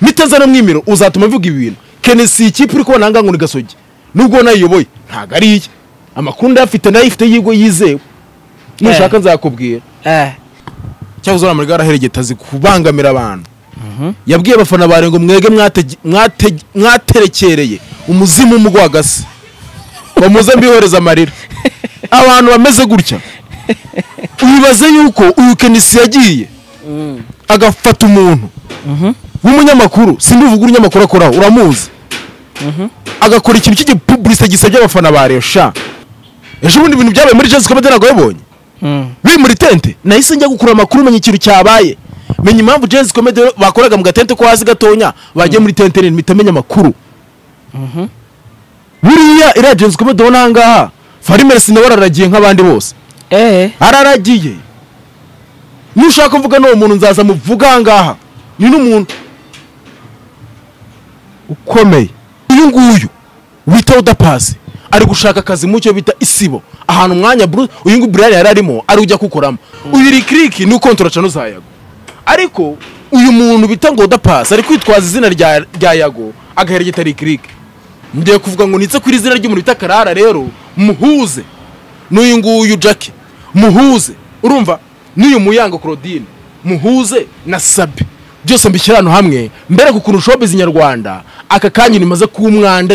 nitazana mwimiro uzatuma avuga ibi bintu kenesi ikipe uri kubona ahangaha ngo ni gasogi nubwo nayiyoboye ntabwo ari iye amakuru ndayafite ndayifite yigo yizewe nushaka nzakubwira cyangwa uzabona muri gare azi kubangamira abantu yabwiye abafana bare ngo mwege mwate- mwate- mwaterekereye umuzimu umugwagase ngo muze mbihereza amarira abantu bameze gutya wibaze yuko uyu kenisi yagiye agafata umuntu w'umunyamakuru simbivuga umunyamakuru akoraho uramuzi agakora ikintu cy'igipubulisite gisebya abafana ba resha ejo bundi ibintu byabaye muri jesi komedi ntabwo wabibonye biri muri tente nahise njya gukura amakuru menya ikintu cyabaye menya impamvu jesi komedi bakoraga mu gatente ko hasi gatonya bagiye muri tente nini mpita menya amakuru buriya iriya jesi komedi ubona aha ngaha farimesi nawe araragiye nk'abandi bose araragiye nushaka kuvuga n'uwo muntu nzaza muvuga aha ngaha ni n'umuntu ukomeye uyu nguyu wita udapasi ari gushaka akazi mu cyo bita isibo ahantu umwanya buru uyu nguyu burari yari arimo ari ujya kukoramo uyu rikiriki ni ukontora cano za yago ariko uyu muntu bita ngo udapasi ari kwitwaza izina rya rya yago agaheregeta rikiriki ngiye kuvuga ngo nitse kuri izina ry'umuntu bita karara rero muhuze n'uyu nguyu jackie muhuze urumva n'uyu muyango claudine muhuze na sabi byose mbishyira ahantu hamwe mbere ku kuntu showbiz nyarwanda aka kanya rimaze kuba umwanda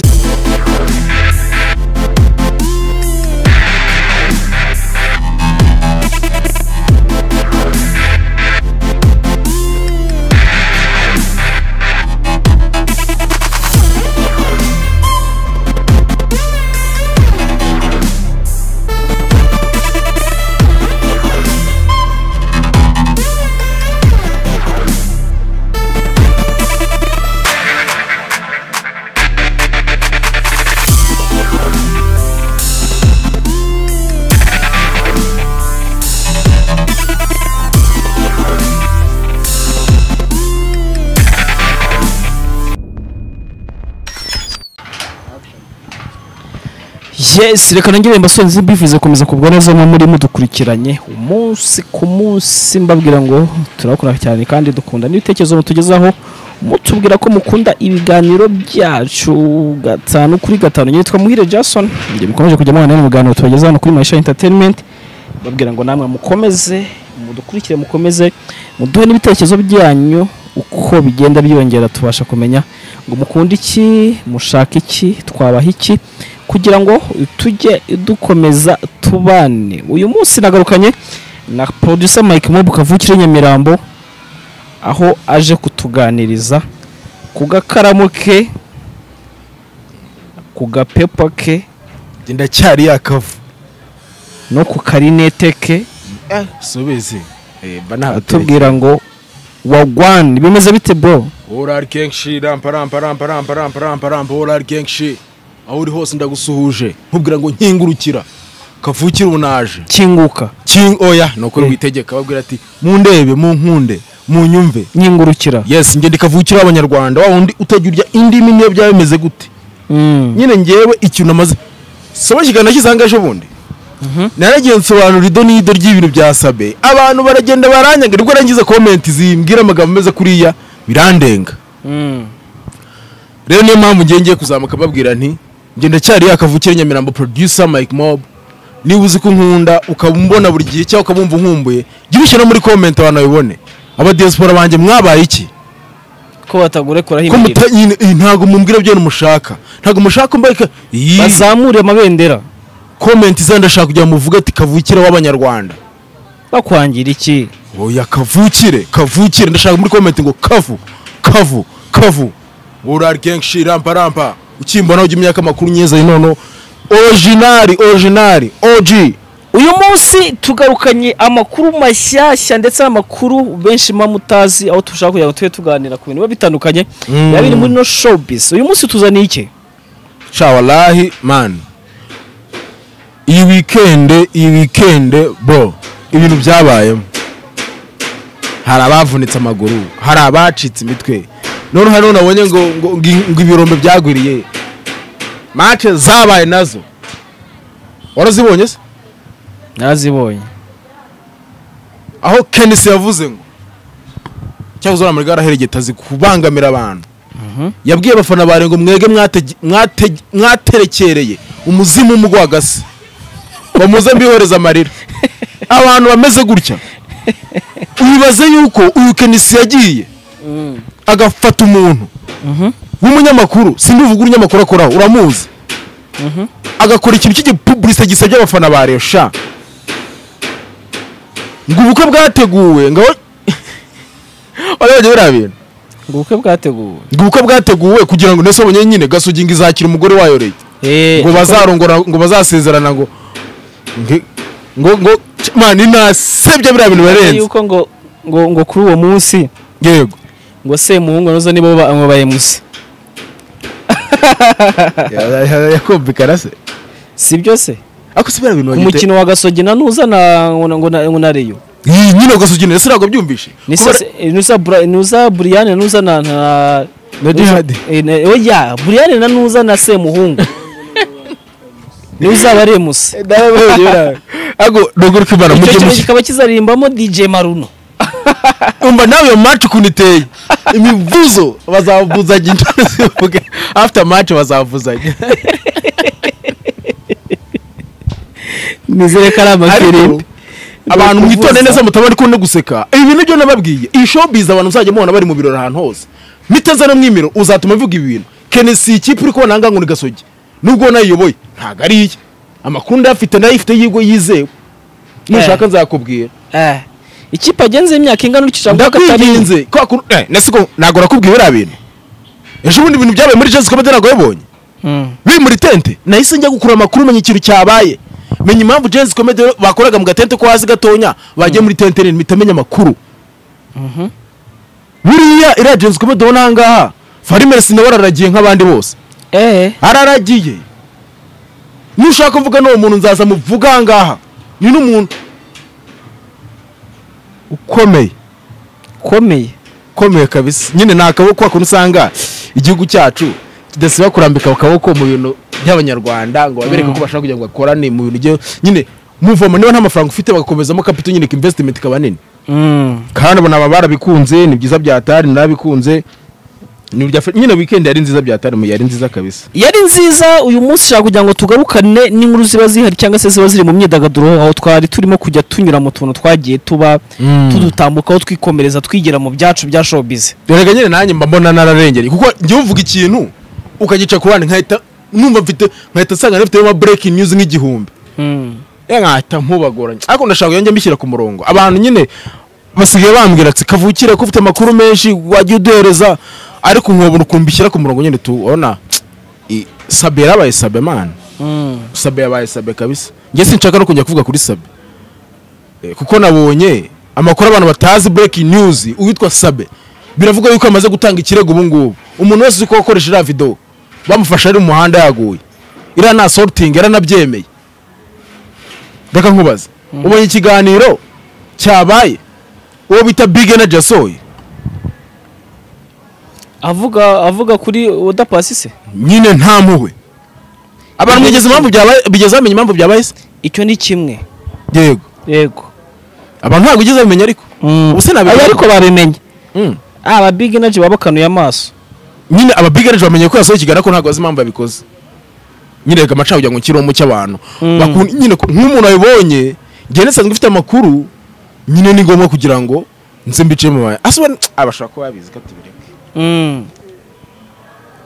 yes reka nongere mbasore mbifuza gukomeza kubwa neza nko muri mudukurikiranye umunsi ku munsi mbabwira ngo turabakora cyane kandi dukunda n'ibitekerezo mutugezaho mutubwira ko mukunda ibiganiro byacu gatanu kuri gatanu nyitwa muhire jason ibyo mukomeje kujya mubana mu biganiro tubagezaho hano kuri marisha entertainment mbabwira ngo namwe mukomeze mudukurikire mukomeze muduhe n'ibitekerezo byanyu uko bigenda byiyongera tubasha kumenya ngo mukunda iki mushaka iki twabaha iki kugira ngo tujye dukomeza tubane uyu munsi nagarukanye na producer Mike Mob kavukire Nyamirambo aho aje kutuganiriza ku gakaramu ke ku gapepa ke ndacyari yakavu no ku karinete ke subizi mba ntabatubwira atubwira ngo wagwani bimeze bite bro orari kenshi rampa rampa rampa rampa rampa rampa rampa orari kenshi aho uri hose ndagusuhuje nkubwira ngo nkingurukira kavukire ubu naje kinguka king oya ni uko witegeka babwira ati mundebe munkunde munyumve nyingurukira yes njye ndikavukira abanyarwanda wa wundi utajya urya indimi niyo byaba bimeze gute Mm. nyine ngewe ikintu amaze saba kiganiro cy'isanga ejo bundi naragiye nsobanura ido n'ido ry'ibintu bya sabe abantu baragenda baranyaga nibwo narangiza komenti zimbwira amagambo ameze kuriya birandenga Mm. rero niyo mpamvu ngiye ngiye kuzamuka mbabwira nti njye ndacyari yakavukire nyamirambo producer mike mob niba uzi ko unkunda ukaba umbona buri gihe cyangwa ukabumva unkumbuye jya ubishyira muri komenti abantu babibone abadiyasipora banjye mwabaye iki ko batagurekura ko himbira muta nyine iyi ntabwo mumbwira byo mushaka ntabwo mushaka mbaye ka iyi bazamure amabendera komenti zenda ndashaka kujya muvuga ati kavukire w'abanyarwanda bakwangira iki oya kavukire kavukire ndashaka muri komenti ngo kavu kavu kavu urari kenshi rampa rampa ukimbona ujya imyaka makuru nyeza noneho orojinari orojinari oji uyu munsi tugarukanye amakuru mashyashya ndetse n'amakuru benshi muba mutazi aho dushaka kugira ngo tube tuganira ku bintu biba bitandukanye Mm. biba biri muri no showbiz uyu munsi tuzaniye iki shawalahi mani iyi wikende iyi wikende bro ibintu byabayemo hari abavunitse amaguru hari abacitse imitwe none hano nabonye ngo ngo- ngo ngo ibirombe byagwiriye mace zabaye nazo warazibonye se narazibonye aho kenisi yavuze ngo cyangwa uzura muri gare aheregeta kubangamira abantu yabwiye abafana bare ngo mwege mwate- mwate- mwaterekereye umuzimu umugwagase bamuze mbihereza amarira abantu bameze gutya wibaze yuko uyu kenisi yagiye agafata umuntu w'umunyamakuru simba uvuga umunyamakuru akoraho uramuzi agakora ikintu cy'igipubulisite gisebya abafana ba resha ngo ubukwe bwateguwe ngo buriya bintu ngo ubukwe bwateguwe ngo ubukwe bwateguwe kugira ngo ndetse abonye nyine gasugi ngo izakira umugore wayo leta ngo bazarongora ngo bazasezerana ngo nge- ngo ngo c- mani nasebye biriya bintu birenze yuko ngo ngo ngo kuri uwo munsi yego ngo se muhungu nazo nibo banywa bayemusi yakumvikana se si byo se ako si biriya bintu bagite- umukino wa gasogi na nuza na ngo na- ngo na- ngo na reyo Ih, nyine gasugi ndetse ntabwo byumvishe Kuba- nuza buriyane nuza na na Na Dihadi. Eh, na- oya buriyane na nuza na semuhungu nuza baremusi Ako doguruka ibara icyo mujye kintu mushya kikaba kizaririmbamo dj maruno umva nawe iyo match ukuntu iteye imivuzo bazavuzanya inshuro zivuga after match bazavuzanya nizere ko ari Ariko, amakirimbi abantu Ni ukuvuza. mwitonde neza mutabari kubona guseka ibi bintu byo nababwiye iyi showbiz abantu muzajya mubona bari mu birori ahantu hose miteze no mu imiro uzatuma ivuga ibi bintu kenesi iyi kipe uri kubona ahangaha ngo ni gasogi nubwo nayiyoboye ntabwo ari iye amakuru ndayafite ndayifite y'igo yizewe nushaka nzakubwira Eh, ikipe agenze imyaka ingana ukurikije avuga ko atari imwe. ndakwinginze kwa kuru eh nasi ko nagora kubwiye biriya bintu ejo bundi ibintu byabaye muri Jesus Comedy ntabwo yabonye Mm. biri muri tente nahise njya gukura amakuru menya ikintu cyabaye menya impamvu Jesus Comedy bakoraga mu gatente ko hasi gatonya bagiye muri tente nini mitamenya amakuru buriya iriya Jesus Comedy ubona aha ngaha Farimersi nawe araragiye nk'abandi bose Eh, araragiye nushaka kuvuga n'uwo muntu nzaza muvuga aha ngaha ni n'umuntu ukomeye komeye ukomeye kabisa nyine ni akaboko kwa kuntu usanga igihugu cyacu kidasiba kurambika akaboko mu bintu by'abanyarwanda ngo babereke ko bashaka kugira ngo bakorane mu bintu byo nyine muvoma niba nta mafaranga ufite bagakomezamo kapito nyine investment ikaba nini Mm. kandi abo naba barabikunze ni byiza bya tari narabikunze ni ibya Afri- nyine weekend yari nziza bya tari mu yari nziza kabisa yari nziza uyu munsi ushaka kugira ngo tugarukane n'inkuru ziba zihari cyangwa se ziba ziri mu myidagaduro aho twari turimo kujya tunyura mu tuntu twagiye tuba Mm. tudutambukaho twikomereza twigira mu byacu bya showbiz rega nyine nanjye mba mbona nararengeye kuko njyewe uvuga ikintu ukagica ku bandi nkahita numva mfite nkahita nsanga nafiteyo ama breaking news nk'igihumbi ya nkahita nkubagoranye ariko ndashaka yongera mbishyira ku murongo abantu nyine basigaye bambwira ati kavukire ko ufite amakuru menshi wajya uduhereza ariko nkobona ukuntu mbishyira ku murongo nyine tubona I- sabe yarabaye sabe mana sabe yabaye sabe kabisa njye sinshaka no kongera kuvuga kuri sabe Eh, kuko nabonye amakuru abantu batazi breaking news uwitwa sabe biravuga yuko amaze gutanga ikirego ubu ngubu umuntu wese uzi ko wakoresha iriya video bamufashe ari mu muhanda yaguye iriya nta sorting yaranabyemeye reka nkubaze ubonye ikiganiro cyabaye uwo bita big energy yasohoye avuga avuga kuri udapasi se nyine nta mpuhwe abantu mwigeze impamvu byabaye bigeze bamenya impamvu byabaye se icyo ni kimwe yego yego abantu ntabwo ugeze bamenya ariko ubu se nabimenya Aba ariko babimenye Mm. aba big energy babakanuye amaso nyine aba big energy bamenye ko yasohoye ikiganiro ko ntabwo bazi impamvu yabikoze nyine reka amacaho kugira ngo nkiromo cy'abantu Mm. Bakun- nyine ko- nk'umuntu wabibonye njye nisanzwe mfite amakuru nyine ni ngombwa kugira ngo nze mbice mu bantu asuba abashaka kuba babizi ko tubireka Mm.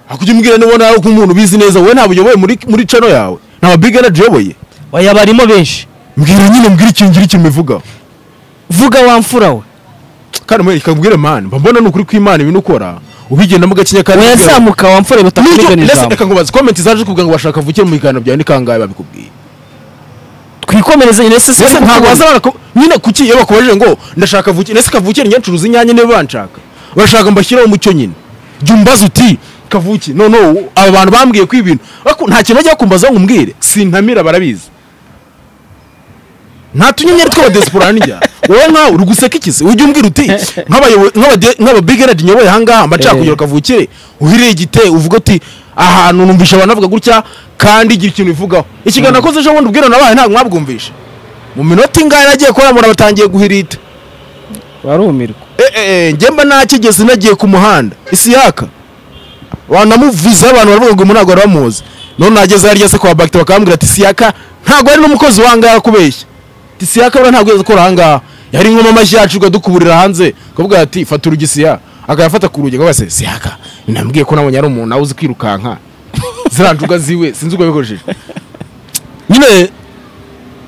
hakujya umbwira nubona ari nk'umuntu ubizi neza wowe ntabwo uyoboye muri muri cano yawe nta big energy uyoboye oya barimo benshi mbwira nyine mbwira ikintu ngira ikintu bivuga vuga wa mfura we kandi mwe reka mbwire mani mba mbona ni ukuri kw'imana ibintu ukora ubigendamo gacinya kandi wezamuka wa mfura we Nicyo- batakurigana Lese, ijambo reka nkubaze komenti zaje kuvuga ngo bashaka vukire mu biganiro byawe ni kangahe babikubwiye twikomereze nyine se Ese siko ntabwo tubona. baza baraku- nyine kuki iyo bakubajije ngo ndashaka vukire ese kavukire njye ncuruza inyanya niba banshaka bashaka mbashyireho umucyo nyine jya umbaza uti kavuki no no aba bantu bambwiye ko ibintu Ariko nta kintu bajya kumbaza ngo umbwire sintamira barabizi nta tunyenyeri tw'abadesipora n'injyana wowe nkawe uri guseka iki se ujya umbwira uti nk'abayobo- nk'abade- nk'ababigeradi nyoboye ahangaha amacakugiro Eh. kavukire uhiriye igite uvuga uti ahantu numvisha abantu bavuga gutya kandi igira ikintu ivugaho ikiganiro nakoze ejo bundi ubwira nabaye ntabwo mwabwumvisha mu minota ingahe nagiye kuramura batangiye guhirita barumirwa ngemba nakigeze nagiye ku muhanda isiyaka wanamuviza abantu baravuga ngo ntabwo baramuzi none nageze harya se kwa bagita bakambwira ati isiyaka ntabwo ari n'umukozi wangaha kubeshya ati isiyaka buriya ntabwo yakora ahangaha yari nko mu mashyi yacu ukadukuburira hanze akavuga ati fata urugi isiya akayafata ku rugi akavuga ati isiyaka nambwiye ko nabonye ari umuntu nawe uzi kwirukanka ziriya njuga ziwe sinzi uko yabikoresheje nyine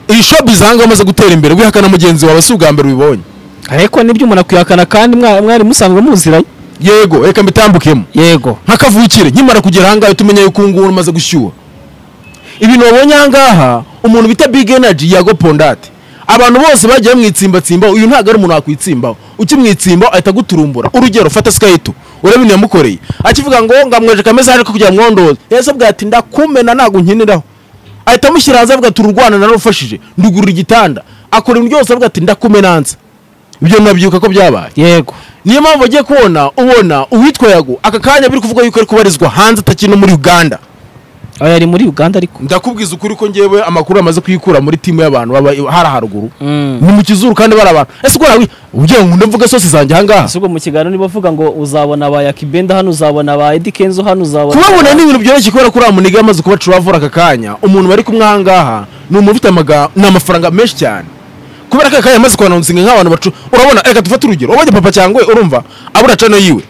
iyi shopu zanga bamaze gutera imbere wihakana mugenzi wawe si ubwa mbere ubibonye ariko nibyo umuntu akwihakana kandi mwa- mwari musanzwe muziranye yego reka mbitambukemo yego nka kavukire nkimara kugera ahangaha uhita umenya yuko ubungubu umaze gushyuha ibintu wabonye ahangaha umuntu bita big energy yago pondate abantu bose bagiye bamwitsimbatsimbaho uyu ntabwo ari umuntu wakwitsimbaho ukimwitsimbaho ahita aguturumbura urugero fata sikayito urebe ibintu yamukoreye akivuga ngo ngamweje kameze ariko kugira ngo mwondoze yesu bwa ati ndakumena ntabwo nkiniraho ahita amushyira hanze avuga ati urwana narufashije ndugurura igitanda akora ibintu byose avuga ati ndakumenanza ibyo nabyuka ko byabaye yego niyo mpamvu agiye kubona ubona uwitwa yago aka kanya biri kuvuga yuko ari kubarizwa hanze atakiri no muri uganda aho yari muri uganda ariko ndakubwiza ukuri ko ngewe amakuru amaze kuyikura muri timu y'abantu baba hari haruguru Mm. ni mu kizuru kandi bari abantu ese ubwo nawe ugira ngo ndavuga sosi zanjye ahangaha ahubwo mu kiganiro niba uvuga ngo uzabona ba yakibenda hano uzabona ba edi kenzo hano uzabona kubabona ni ibintu byoroshye kubera ko uriya muniga yamaze kuba curavura aka kanya umuntu bari kumwe ahangaha ni umuntu ufite amaga- ni amafaranga menshi cyane kubera ko aka kanya yamaze kwanonsinga nk'abantu bacu urabona reka dufate urugero wabonye papa cyangwa urumva abura cano yiwe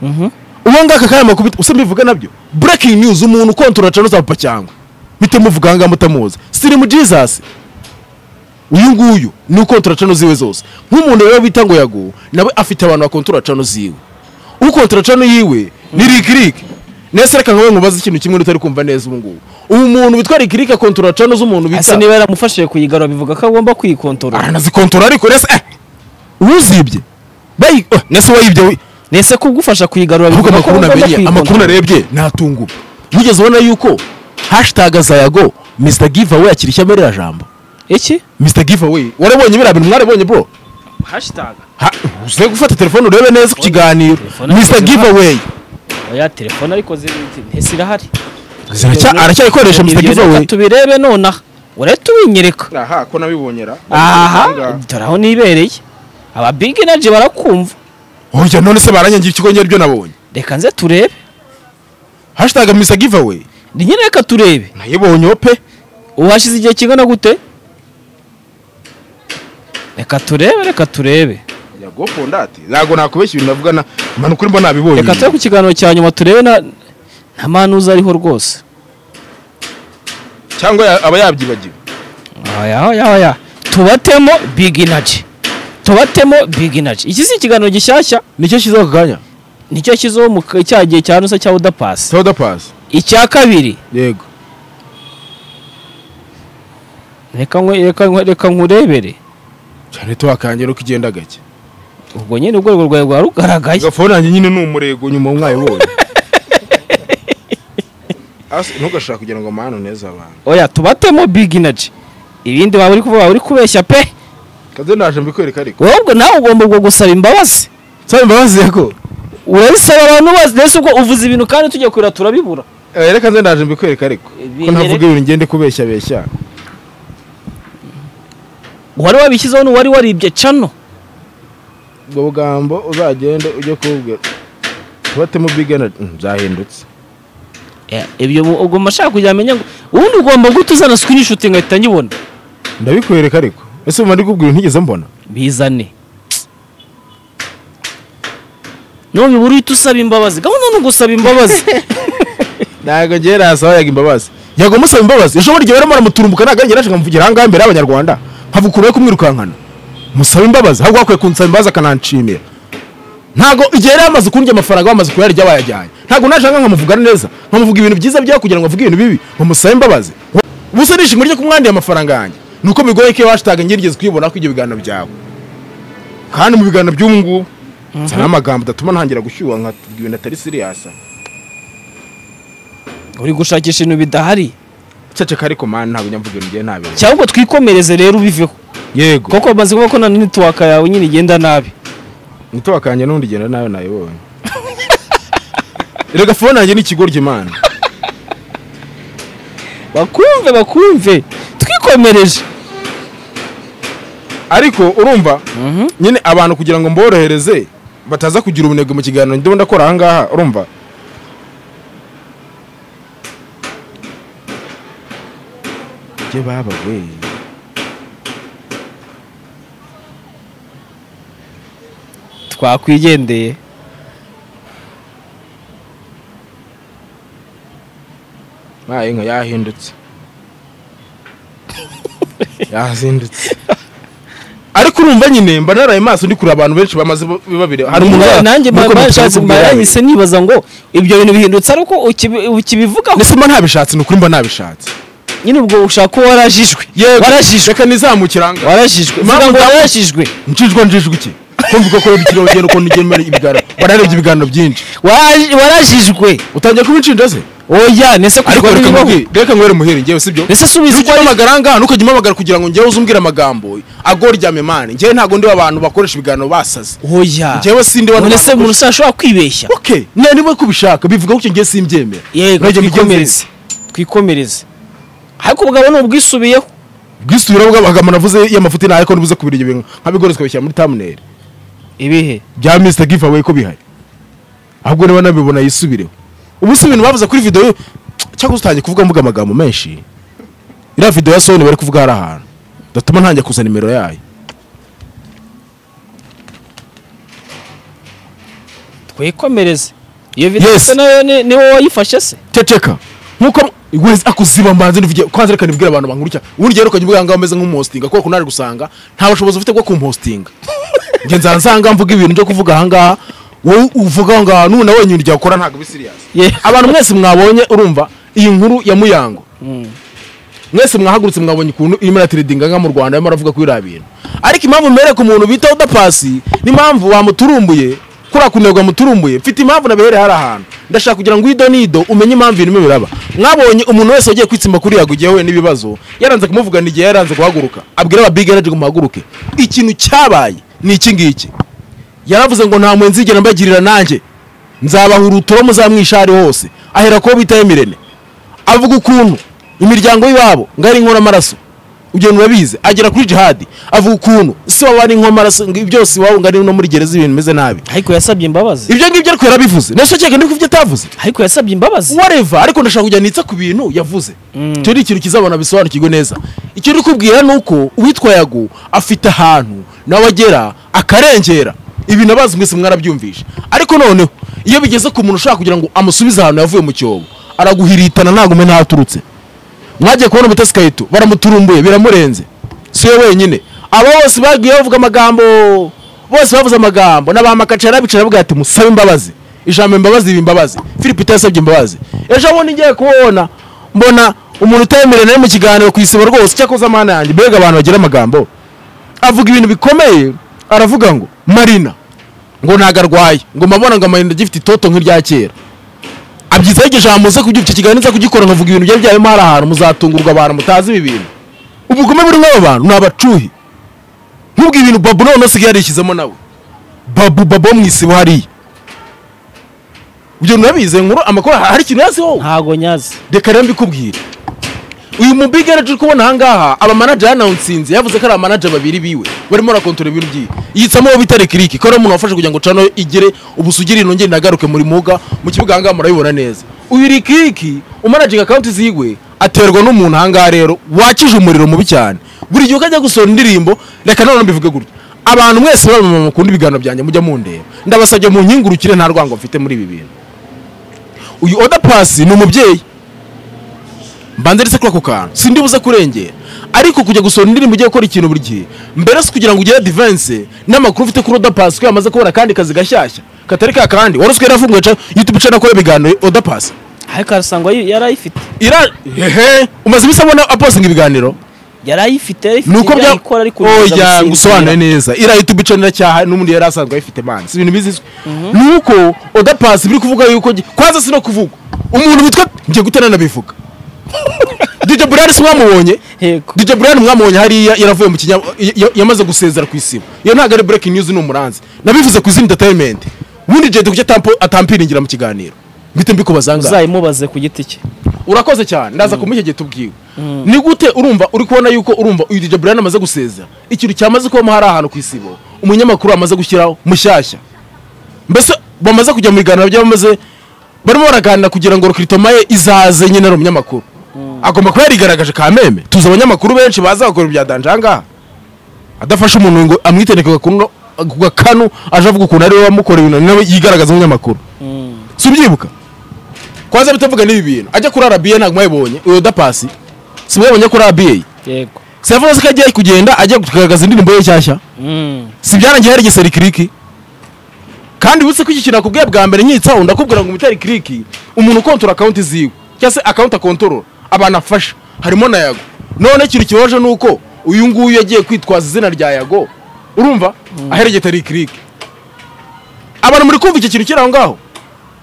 Mhm. uwo ngaka kaya makubita usa mbivuga nabyo breaking news umuntu kontora cano za papa cyangwa mpite muvuga ahangaha mutamuzi sirimu jesus uyu nguyu ni ukontora cano ziwe zose nk'umuntu rero bita ngo yagu nawe afite abantu bakontora cano ziwe ukontora cano yiwe ni rikiriki nese reka nkawe nkubaze ikintu kimwe utari kumva neza ubu ngubu ubu muntu witwa rikiriki akontora cano z'umuntu ese bita niba yaramufashije kuyigarura bivuga ko agomba kuyikontorora aranazikontora ariko nese eh uzibye bayi eh, nese wayibye we nese kugufasha kuyigarura ahubwo bivuga ko amakuru agomba namenye amakuru kuyikontorora narebye natunguwe wigeze ubona yuko hashitaga za yago mr giveaway akiri ishyamba ririya jambo iki mr giveaway warabonye biriya bintu mwarabonye bro hashtag Ha- uze gufata telefone urebe neza ku kiganiro Telefone mr zigezweho. giveaway oya telefone ariko ziri- ntese irahari Ziracya- aracyayikoresha mr Ibyo giveaway reka tubirebe nonaha urahita ubinyereka aha ko nabibonyera aha dore aho nibereye aba big energy barakumva oya none se baranyangira ikigo nyine ibyo nabonye reka nze turebe hashtag mr giveaway ni nyine reka turebe nayibonyeho pe uhashize igihe kingana gute reka turebe reka turebe yago pondati ntabwo nakubeshya ibintu navuga na mpanuka urimo nabibonye reka turebe ku kiganiro cya nyuma turebe na nta manuza ariho rwose cyangwa ya- aba yabyibagiwe aya aya aya tubatemo big energy tubatemo big energy iki si ikiganiro gishyashya nicyo shyizeho aka kanya nicyo kizoho mu ka- cya gihe cya nusa cya udapasi soda pasi icya kabiri yego reka nkwe- reka nkwe- reka nkurebere cyane tuwakangira uko igenda gake ubwo nyine urwego rwawe rwari rugaragaye agafone yanjye nyine ni umurego nyuma mwayibonye Asi- ntugashaka kugira ngo amahano neza abantu oya tubatemo big energy ibindi waba uri kuvuga waba uri kubeshya pe kaze naje mbikwereka ariko wowe ubwo nawe ugomba ubwo gusaba imbabazi nsaba imbabazi yako urabisaba abantu bose ndetse ubwo uvuze ibintu kandi tujya kurira turabibura Eh, reka nze ndaje mbikwereka ariko Ibi- ko ntavuga ibintu ngende kubeshya beshya uwari wabishyizeho n'uwari waribye cano ubwo bugambo uzagende ujye kububwira tubatemo big energy Mm, byahindutse Ya, ibyo bu- ugomba ashaka kugira amenye ngo ubundi ugomba guhita uzana screenshot ngahita nyibona ndabikwereka ariko ese ubu ndi kubwira ntigeze mbona bizane nubibura uhita usaba imbabazi gahunda ni ugusaba imbabazi ntabwo ngewe nasaba yaga imbabazi yaga umusaba imbabazi ishobora igihe barimo baramuturumbuka ntabwo ari nashaka nkamuvugira ahangaha imbere y'abanyarwanda nkavuga yo kumwirukankana musaba imbabazi ahubwo hakwiye kunsaba imbabazi akananshimira ntabwo igihe yari yamaze kundya amafaranga bamaze kuyarya bayajyanye ntabwo nashaka nkamuvugana neza nkamuvuga ibintu byiza byaho kugira ngo avuge ibintu bibi ngo musabe imbabazi ubusa nishimwe ryo kumwandiye amafaranga yanjye ni uko bigoye ko iyo hashtag ngerigeze kuyibona ko ibyo biganiro byawe kandi mu biganiro by'ubu ngubu nzana amagambo adatuma ntangira gushyuha nkavuga ibintu atari siriyasa uri gushakisha ibintu bidahari ceceka ariko mani ntabwo nyamvuga ibintu ngewe ntabintu cyangwa twikomereze rero ubiveho yego kuko bamaze kuvuga ko na netiwaka yawe nyine igenda nabi muto wakanjye n'undi genda nawe nayibonye rega fone yanjye ni ikigoryi imana bakumve bakumve twikomereje ariko urumva nyine abantu kugira ngo mborohereze bataza kugira ubunebwe mu kiganiro ndimo ndakora aha ngaha urumva ibyo baba we twakwigendeye nta inka yahindutse yazindutse ariko urumva nyine mba naraye maso ndi kureba abantu benshi bamaze babiri hari umuntu wa- nanjye nk'uko mbashatse mubikubwira yawe. mbarahise nibaza ngo ibyo bintu bihindutse ariko ukibi- ukibivugaho mbese mba ntabishatse ni ukuri mba nabishatse nyine ubwo ushaka ko warajijwe yego warajijwe reka nizamukiranga warajijwe Impamvu uvuga ngo ndamu- warajijwe njijwa njijwe iki kumva uko kubera ikirogendo ukuntu ugemera ibiganiro wararebye ibiganiro byinshi Waraji- warajijwe utangiye kuba inshinja ze oya nese ariko kurwara reka ibibaho nkubwire reka nkwere muheri ngewe sibyo nese iyo subiza ugiye uhamagara ngaha ntukajye umpamagara kugira ngo ngewe uze umbwire amagambo agora irya memane ngewe ntabwo ndi abantu bakoresha ibiganiro basaze oya ngewe sindi wano none se umuntu ushobora kwibeshya okay nari niba kubishaka bivuga gutyo ngewe simbyemera yego Ntajya mugenzi twikomereze twikomereze ariko ubugabo ni ubwisubiyeho bwisubira bwa amagambo navuze y'amafuti nayo ko nibuze kubira ibyo bintu nkabigoretse ukabishyira muri thumbnail ibihe bya Mr Giveaway ko bihari ahubwo niba nabibona yisubireho ubu si ibintu bavuze kuri video cyangwa utangiye kuvuga mvuga amagambo menshi iriya video ya Sony bari kuvuga hari ahantu datuma ntangiye kuza nimero yayo twikomereze iyo video Yes. se nayo ni ni wowe wayifashe se ceceka nkuko wese akuziba mbanze nivige kwanza reka nibwire abantu bankurikira ubundi rero ukajya ubwira ngaho ameze nk'umuhostinga kuko naje gusanga nta bushobozi ufite bwo kumuhostinga njye nzara nsanga mvuga ibintu byo kuvuga aha ngaha wowe uvuga aho ngaho n'ubu nawe nyine ibyo wakora ntabwo ubi siriyasi Yeah. abantu mwese mwabonye urumva iyi nkuru ya muyango mwese mwahagurutse mwabonye ukuntu irimo iratiridinga nka mu rwanda arimo aravuga kuri biriya bintu ariko impamvu mbereye ku muntu bita udapasi n'impamvu wamuturumbuye kuriya kunebwa muturumbuye mfite impamvu nabihereye hari ahantu ndashaka kugira ngo ido n'ido umenye impamvu ibintu birimo biraba mwabonye umuntu wese wagiye kwitsimba kuri yago igihe we n'ibibazo yaranze kumuvugana igihe yaranze guhaguruka abwira aba big energy ngo muhaguruke ikintu cyabaye ni iki ngiki yaravuze ngo nta mwenzi yigera mbagirira nanjye nzabahura uturo muzamwisha ahari hose ahera ko bitaye mirene avuga ukuntu imiryango y'iwabo ngo ari inkoramaraso ugenda urabizi agera kuri jihadi avuga ukuntu si waba ari inkomaraso ngo byose iwabo ngo ari no muri gereza ibintu bimeze nabi ariko yasabye imbabazi ibyo ngibyo ariko yarabivuze nese cyeka ndi kubyo atavuze ariko yasabye imbabazi wareva ariko ndashaka kujya nitsa ku bintu yavuze icyo ni ikintu kizabona bisobanukirwe neza icyo uri kubwira ni uko uwitwa yago afite ahantu nawe agera akarengera ibintu abazi mwese mwarabyumvishe ariko noneho iyo bigeze ku muntu ushaka kugira ngo amusubize ahantu yavuye mu cyobo araguhiritana ntabwo umenya aho aturutse mwagiye kubona umutesi kayito baramuturumbuye biramurenze si we wenyine abo bose bagiye bavuga amagambo bose bavuze amagambo n'abamakacara bicara bavuga ati musabe imbabazi ijambo imbabazi riba imbabazi philipita yasabye imbabazi ejo bundi ngiye kuwubona mbona umuntu utemerewe nari mu kiganiro ku isibo rwose cyakoze amana yanjye mbega abantu bagira amagambo avuga ibintu bikomeye aravuga ngo marina ngo ntago arwaye ngo mabona ngo marina agifite itoto nk'irya kera abyizaho iryo jambo muze kubyuka icyo kiganiro nza kugikora nkavuga ibintu byari byarimo hari ahantu muzatungurwa abantu mutazi ibi bintu ubugome buri muri abo bantu ni abacuhi nk'ubwo ibintu babu none asigaye yarishyizemo nawe babu babu wo mu isibo hariya ibyo nurabizi iyo nkuru amakuru hari ikintu yaziho ntago nyazi reka rero mbikubwire uyu mubigana turi kubona ahangaha abamanager yanawunsinze yavuze ko ari abamanager babiri biwe barimo barakontorora ibintu byiwe yitsamo uwo bita rekiriki ko ari umuntu wafashe kugira ngo cano igere ubusugire inongere inagaruke muri muga mu kibuga ahangaha murabibona neza uyu rekiriki umanaginga akawunti ziwe aterwa n'umuntu ahangaha rero wakije umuriro mubi cyane buri gihe uko ajya gusohora indirimbo reka nanone mbivuge gutya abantu mwese b'abamama mukunda ibiganiro byanjye mujya mundeba ndabasabye mu nkingurukire nta rwango mfite muri ibi bintu uyu oda pasi ni umubyeyi mbanza ndetse kuri ako kantu sindi buze kurengera ariko kujya gusohora indirimbo ugiye gukora ikintu buri gihe mbere si kugira ngo ugire divense n'amakuru ufite kuri odapasi ko yamaze kubona akandi kazi gashyashya katari ka kandi wari usigaye yarafunguye ca- youtube channel akora ibiganiro odapasi ariko arasangwa yi- yarayifite ira hehe umaze ibisa abona apostinga ibiganiro yarayifite ni uko bya ikora ariko oya ngusobanure neza iriya youtube channel cyaha n'ubundi yari asanzwe ayifite man si ibintu bizizwe ni uko odapasi biri kuvuga yuko gi- kwanza si no kuvuga umuntu witwa ngiye gutera nabivuga DJ Burari si mwamubonye yego DJ Brian mwamubonye hariya yaravuye mu kinya ya- ya- yamaze gusezera ku isibo iyo ntabwo ari breaking news ni umuranzi nabivuze ku izina entertainment ubundi jede kuki atampo- atampiringira mu kiganiro mbite mbikubaza angahe uzayimubaze ku giti cye urakoze cyane ndaza kumuha igihe tubwiwe ni gute urumva uri kubona yuko urumva uyu DJ Brian amaze gusezera ikintu cyamaze kubamo hari ahantu ku isibo umunyamakuru amaze gushyiraho mushyashya mbese bamaze kujya mu biganiro by'abamaze barimo baraganira kugira ngo rokiritomaye izaze nyine ari umunyamakuru agomba kuba yarigaragaje ka meme tuzi abanyamakuru benshi baza bakora ibya danjanga adafashe umuntu ngo amwitendeke ku gakanu aje avuga ukuntu ari we wamukoreye ibintu nawe yigaragaza umunyamakuru si ubyibuka kwanza bitavuga n'ibi bintu ajya kuri arabiye ntabwo mwayibonye uyu dapasi si mwayibonye kuri arabiye yego si yavuze ko agiye kugenda ajya kugaragaza indirimbo ye nshyashya si byarangiye hari igiserikriki kandi uretse ko iki kintu nakubwiye bwa mbere nkiyitsaho ndakubwira ngo umutari kiriki umuntu ukontora akawunti ziwe cyangwa se akawunti akontorora abantu afasha harimo na yago none ikintu kibabaje ni uko uyu nguyu yagiye kwitwaza izina rya yago urumva ahereje atari kiriki abantu muri kumva iki kintu kiri aho ngaho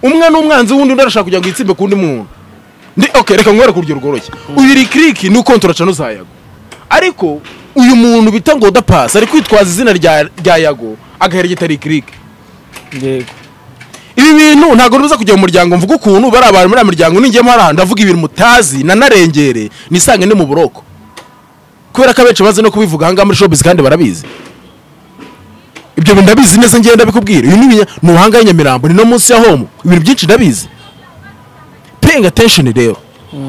umwe n'umwanzi w'undi undi arashaka kugira ngo yitsimbe ku wundi muntu ndi ok reka nkwereke ku urugero rworoshye uyu rikiriki ni ukontora cano za yago ariko uyu muntu bita ngo udapasi ari kwitwaza izina rya rya yago agahereje atari kiriki yego ibi bintu ntabwo biza kujya mu muryango mvuga ukuntu bari abantu muri aya miryango ningemo hari ahantu ndavuga ibintu mutazi nanarengere nisange ni mu buroko kubera ko abenshi bazi no kubivuga ahangaha muri shopizi kandi barabizi ibyo bintu ndabizi neza ngenda ndabikubwira uyu ni ibinya- ni ubuhanga nyamirambo ni no munsi ya homu ibintu byinshi ndabizi paying attention rero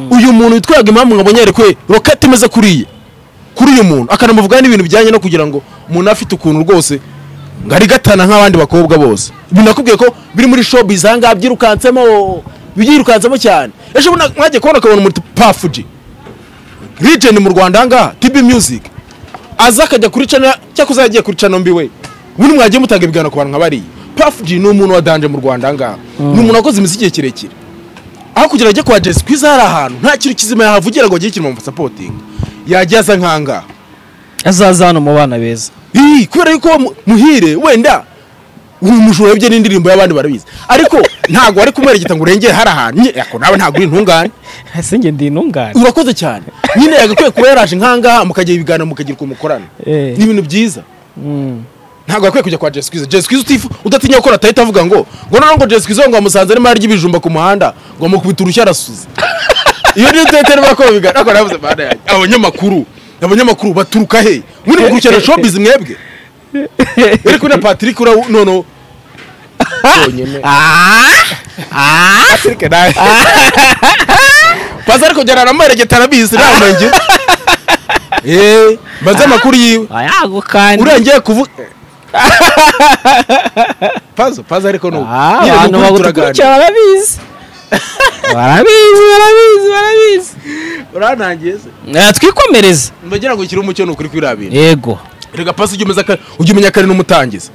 uyu muntu witwaga impamvu ngo abonye yerekwe roketi imeze kuriye kuri uyu muntu akanamuvugaho n'ibintu bijyanye no kugira ngo umuntu afite ukuntu rwose ngo ari gatana nk'abandi bakobwa bose ibi nakubwiye ko biri muri showbiz aha ngaha byirukansemo byirukansemo cyane ejo bundi mwagiye kubona akabona umuntu pafuji legend mu rwanda aha ngaha tb music aza akajya kuri cana cyakoze yagiye kuri cana mbi we ubundi mwagiye mutanga ibiganiro ku bantu nka bariya pafuji ni umuntu wa danje mu rwanda aha ngaha ni umuntu wakoze imiziki igihe kirekire aho kugira ajye kwa jesi kwiza hari ahantu nta kintu kizima yahavugira ngo agire ikintu bamusapotinga yajya aza nk'ahangaha azaza hano mu bana beza Ii, kubera yuko mu- muhire wenda uyu mujura wibye n'indirimbo y'abandi barabizi ariko ntabwo wari kumwereketa ngo urengere hari ahantu nye, ako nawe ntabwo uri intungane ese njye ndi intungane urakoze cyane nyine yagakwiye kuba yaraje nk'ahangaha mukajya ibiganiro mukagira uko mukorana Eh. ni ibintu byiza ntabwo yakwiye kujya kwa jesikwiza jesikwiza utifu udatinya gukora atahita avuga ngo ngo noneho ngo jesikwiza ngo amusanze arimo arya ibijumba ku muhanda ngo amukubita urushyi arasuze iyo niyo tete niba ko bigaragara ariko nabuze mana yanjye abanyamakuru abanyamakuru baturuka he muri gukurikirana showbiz mwebwe ariko na patrick ura noneho yonyine patrick nawe pazi ariko njyana aramuheregeta arabizi ntabwo njye eee mbaze amakuru yiwe ayago kandi urengeye kuvuga pazo pazo ariko nubu Ah, abantu bagukurikira barabizi barabizi barabizi barabizi urantangiye se Eh, twikomereze ndagira ngo ukiri umucyo nukuri kwirabira yego rega pazo ujya umeza kare ujya umenya kare n'umutangiza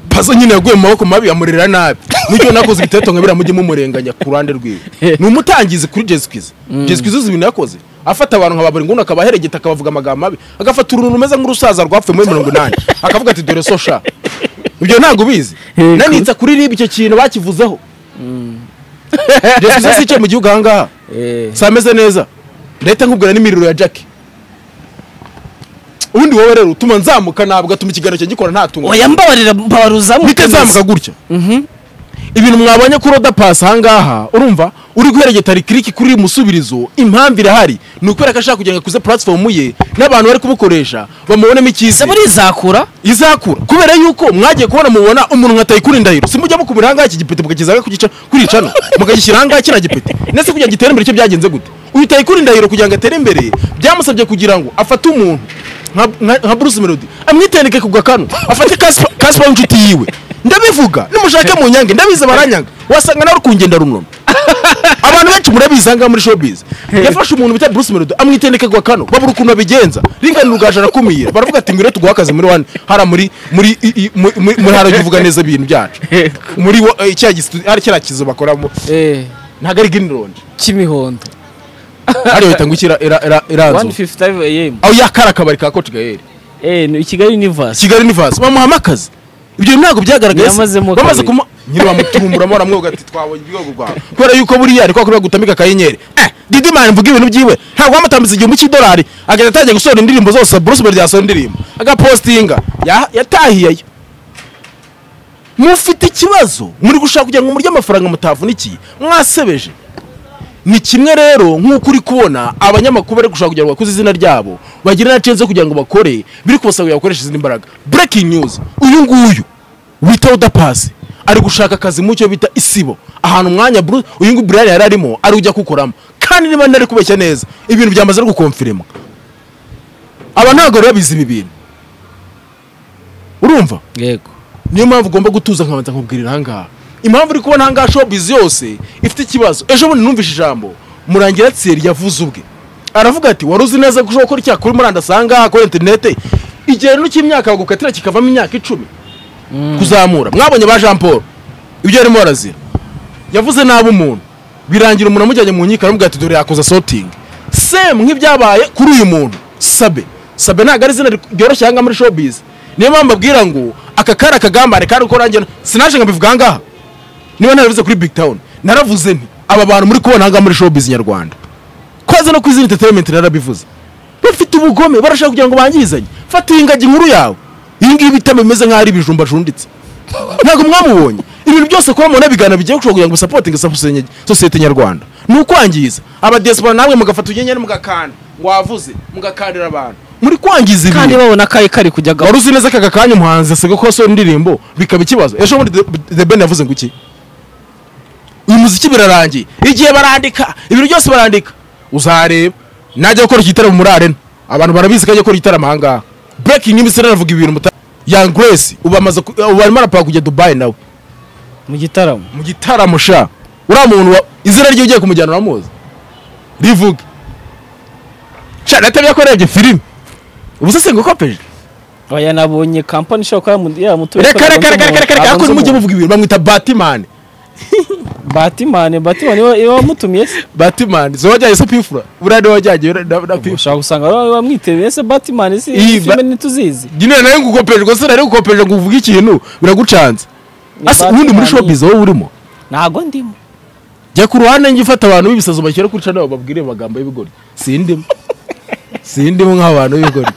pazo nyine yaguye mu maboko mabi amurera nabi nicyo nakoze ibiteto nka biriya mujye mumurenganya ku ruhande rwiwe ni umutangizi kuri jesikwiza jesikwiza uzi ibintu yakoze afata abantu nka baburi nguni akaba aheregeta akabavuga amagambo mabi agafata uruntu rumeze nk'urusaza rwapfuye muri mirongo inani akavuga ati dore so sha ibyo ntabwo ubizi Yego. nanitsa kuri ribu icyo kintu bakivuzeho jesikwiza si icyo mu gihugu ahangaha si ameze neza ndahita nkubwira n'imiriro ya jackie ubundi wowe rero utuma nzamuka ntabwo atuma ikiganiro cyanjye gikora nta tungo oya mbabarira mbabaruza bitazamuka gutya ibintu mwabonye kuri oda pasi ahangaha urumva uri guheregeta rikiriki kuri iri musubirizo impamvu irahari ni ukubera ko ashaka kugira ngo akuze platform ye n'abantu bari kubukoresha bamubonemo icyizere zaburi izakura izakura kubera yuko mwagiye kubona mubona umuntu nka tayikuri ndahiro si mujya mukubira ahangaha iki gipeti mukakizaga kugica kuricana mukagishyira ahangaha kino gipeti ndetse kugira ngo gitere imbere cyo byagenze gute uyu tayikuri ndahiro kugira ngo atere imbere byamusabye kugira ngo afate umuntu nka- nka- nka bruce melody amwitendeke ku gakanu afate Casper- Casper w'inshuti yiwe ndabivuga nimushake mu nyange ndabize baranyanga wasanga nawe uri kungenda runono abantu benshi murabizi ahangaha muri showbiz yafashe umuntu bita bruce melody amwitendeka ku gakanu babura ukuntu babigenza ringana urugaju arakumira baravuga ati ngwino tuguha akazi muri wani hara muri muri i- i- mu- mu- muri hara uvuga neza ibintu byacu muri wa- eh, kiriya gisiti hari kiriya kizu bakoramo ntabwo ari green lounge kimihondo hariya bahita ngo iki ira- ira- ira- iranzu 155 am aho yakari akabari ka koci gaheri eh ni kigali universe kigali ni vasi bamuhama akazi ibyo bintu ntabwo byagaragaye se. Yamazemo bamaze kabiri. kuma nyine bamuturumburamo baramwoga ati twabonye urwego rwawe kubera yuko buriya ari kwa kundi bagutambika akanyenyeri eh didi mani mvuga ibintu byiwe ntabwo wamutambitse igihumbi cy'idolari agahita atangiye gusohora indirimbo zose bruce melody yasohora indirimbo agapostinga Ya- yatahiyeyo mufite ikibazo muri gushaka kugira ngo murye amafaranga mutavunikiye mwasebeje ni kimwe rero nk'uko uri kubona abanyamakuru bari gushaka kugira ngo bakuze izina ryabo bagire na chance kugira ngo bakore biri kubasaba bakoresha izindi mbaraga breaking news uyu nguyu wita udapasi ari gushaka akazi mu cyo bita isibo ahantu umwanya Bru- uyu nguyu Brian yari arimo ari ujya kukoramo kandi niba ntari kubeshya neza ibintu byamaze no gukonfirima aba ntabwo bari babizi ibi bintu urumva yego niyo mpamvu ugomba gutuza nkabanza nkubwirira ahangaha impamvu uri kubona ahangaha showbiz yose ifite ikibazo ejo bundi numvise ijambo murangira tseri yavuze ubwe aravuga ati wari uzi neza ko ushobora gukora icyaha kuri murandasi ahangaha kuri interinete igihe rero cy'imyaka bagukatira kikavamo imyaka icumi kuzamura mwabonye ba jean paul ibyo yarimo barazira yavuze nabi umuntu birangira umuntu amujyanye mu nkiko aramubwira ati dore yakoze sotingi semu nk'ibyabaye kuri uyu muntu sabe sabe ntabwo ari izina ryoroshye ahangaha muri showbiz niyo mpamvu mbabwira ngo aka kari akagambane kari uko rangira sinaje nkabivuga ahangaha niba naravuze kuri big town naravuze nti aba bantu muri kubona ahangaha muri showbiz nyarwanda koza no ku izina entertainment narabivuze bafite ubugome barashaka kugira ngo bangirizanye fata iyi ngagi inkuru yawe iyi ngiyi itama bimeze nk'aho ari ibijumba junditse ntabwo mwamubonye ibintu byose kuba mubona bigana bigiye gushobora kugira ngo sapotinge sosiyete nyarwanda ni ukwangiza abadesipora namwe mugafata ugenyenyeri mugakanda ngo wavuze mugakandira abantu muri kwangiza kandi ibintu babona kari kari kujya gahoro wari uzi neza ko aka kanya umuhanzi asiga ko asohora indirimbo bikaba ikibazo ejo bundi The- the ben yavuze ngo iki uyu muziki birarangiye igihe barandika ibintu byose barandika uzareba najya gukora igitaramo muri arena abantu barabizi ko ajya gukora igitaramo ahangaha breaking news rero aravuga ibintu muta young grace ubu amaze ku- ubu arimo arapaka kujya dubai nawe mu gitaramo mu gitaramo sha uriya muntu wa- izina rye ugiye kumujyana uramuzi rivuge sha natabye ko urebye filime ubu se singukopeje oya nabonye kampani ishobora kuba yamu- yamutuye reka reka reka reka reka reka hakuno mujye muvuga ibintu bamwita batimani batimani batimani iba- iba wamutumiye se batimani zo wajyanye se pifura buriya niwe wajyanye na- na na pifura ushobora gusanga baba bamwiteye ese batimani si Iyi filime ba- ntituzizi nyine nawe ngukopeje gusa nari ngukopeje ngo uvuge ikintu biragucanze Ni ase ubundi muri Batman. showbiz wowe urimo ntago ndimo jya ku ruhande njye ufata abantu b'ibisazo bashyira kuri channel bababwire amagambo y'ibigori sindimo sindimo nk'abantu b'ibigori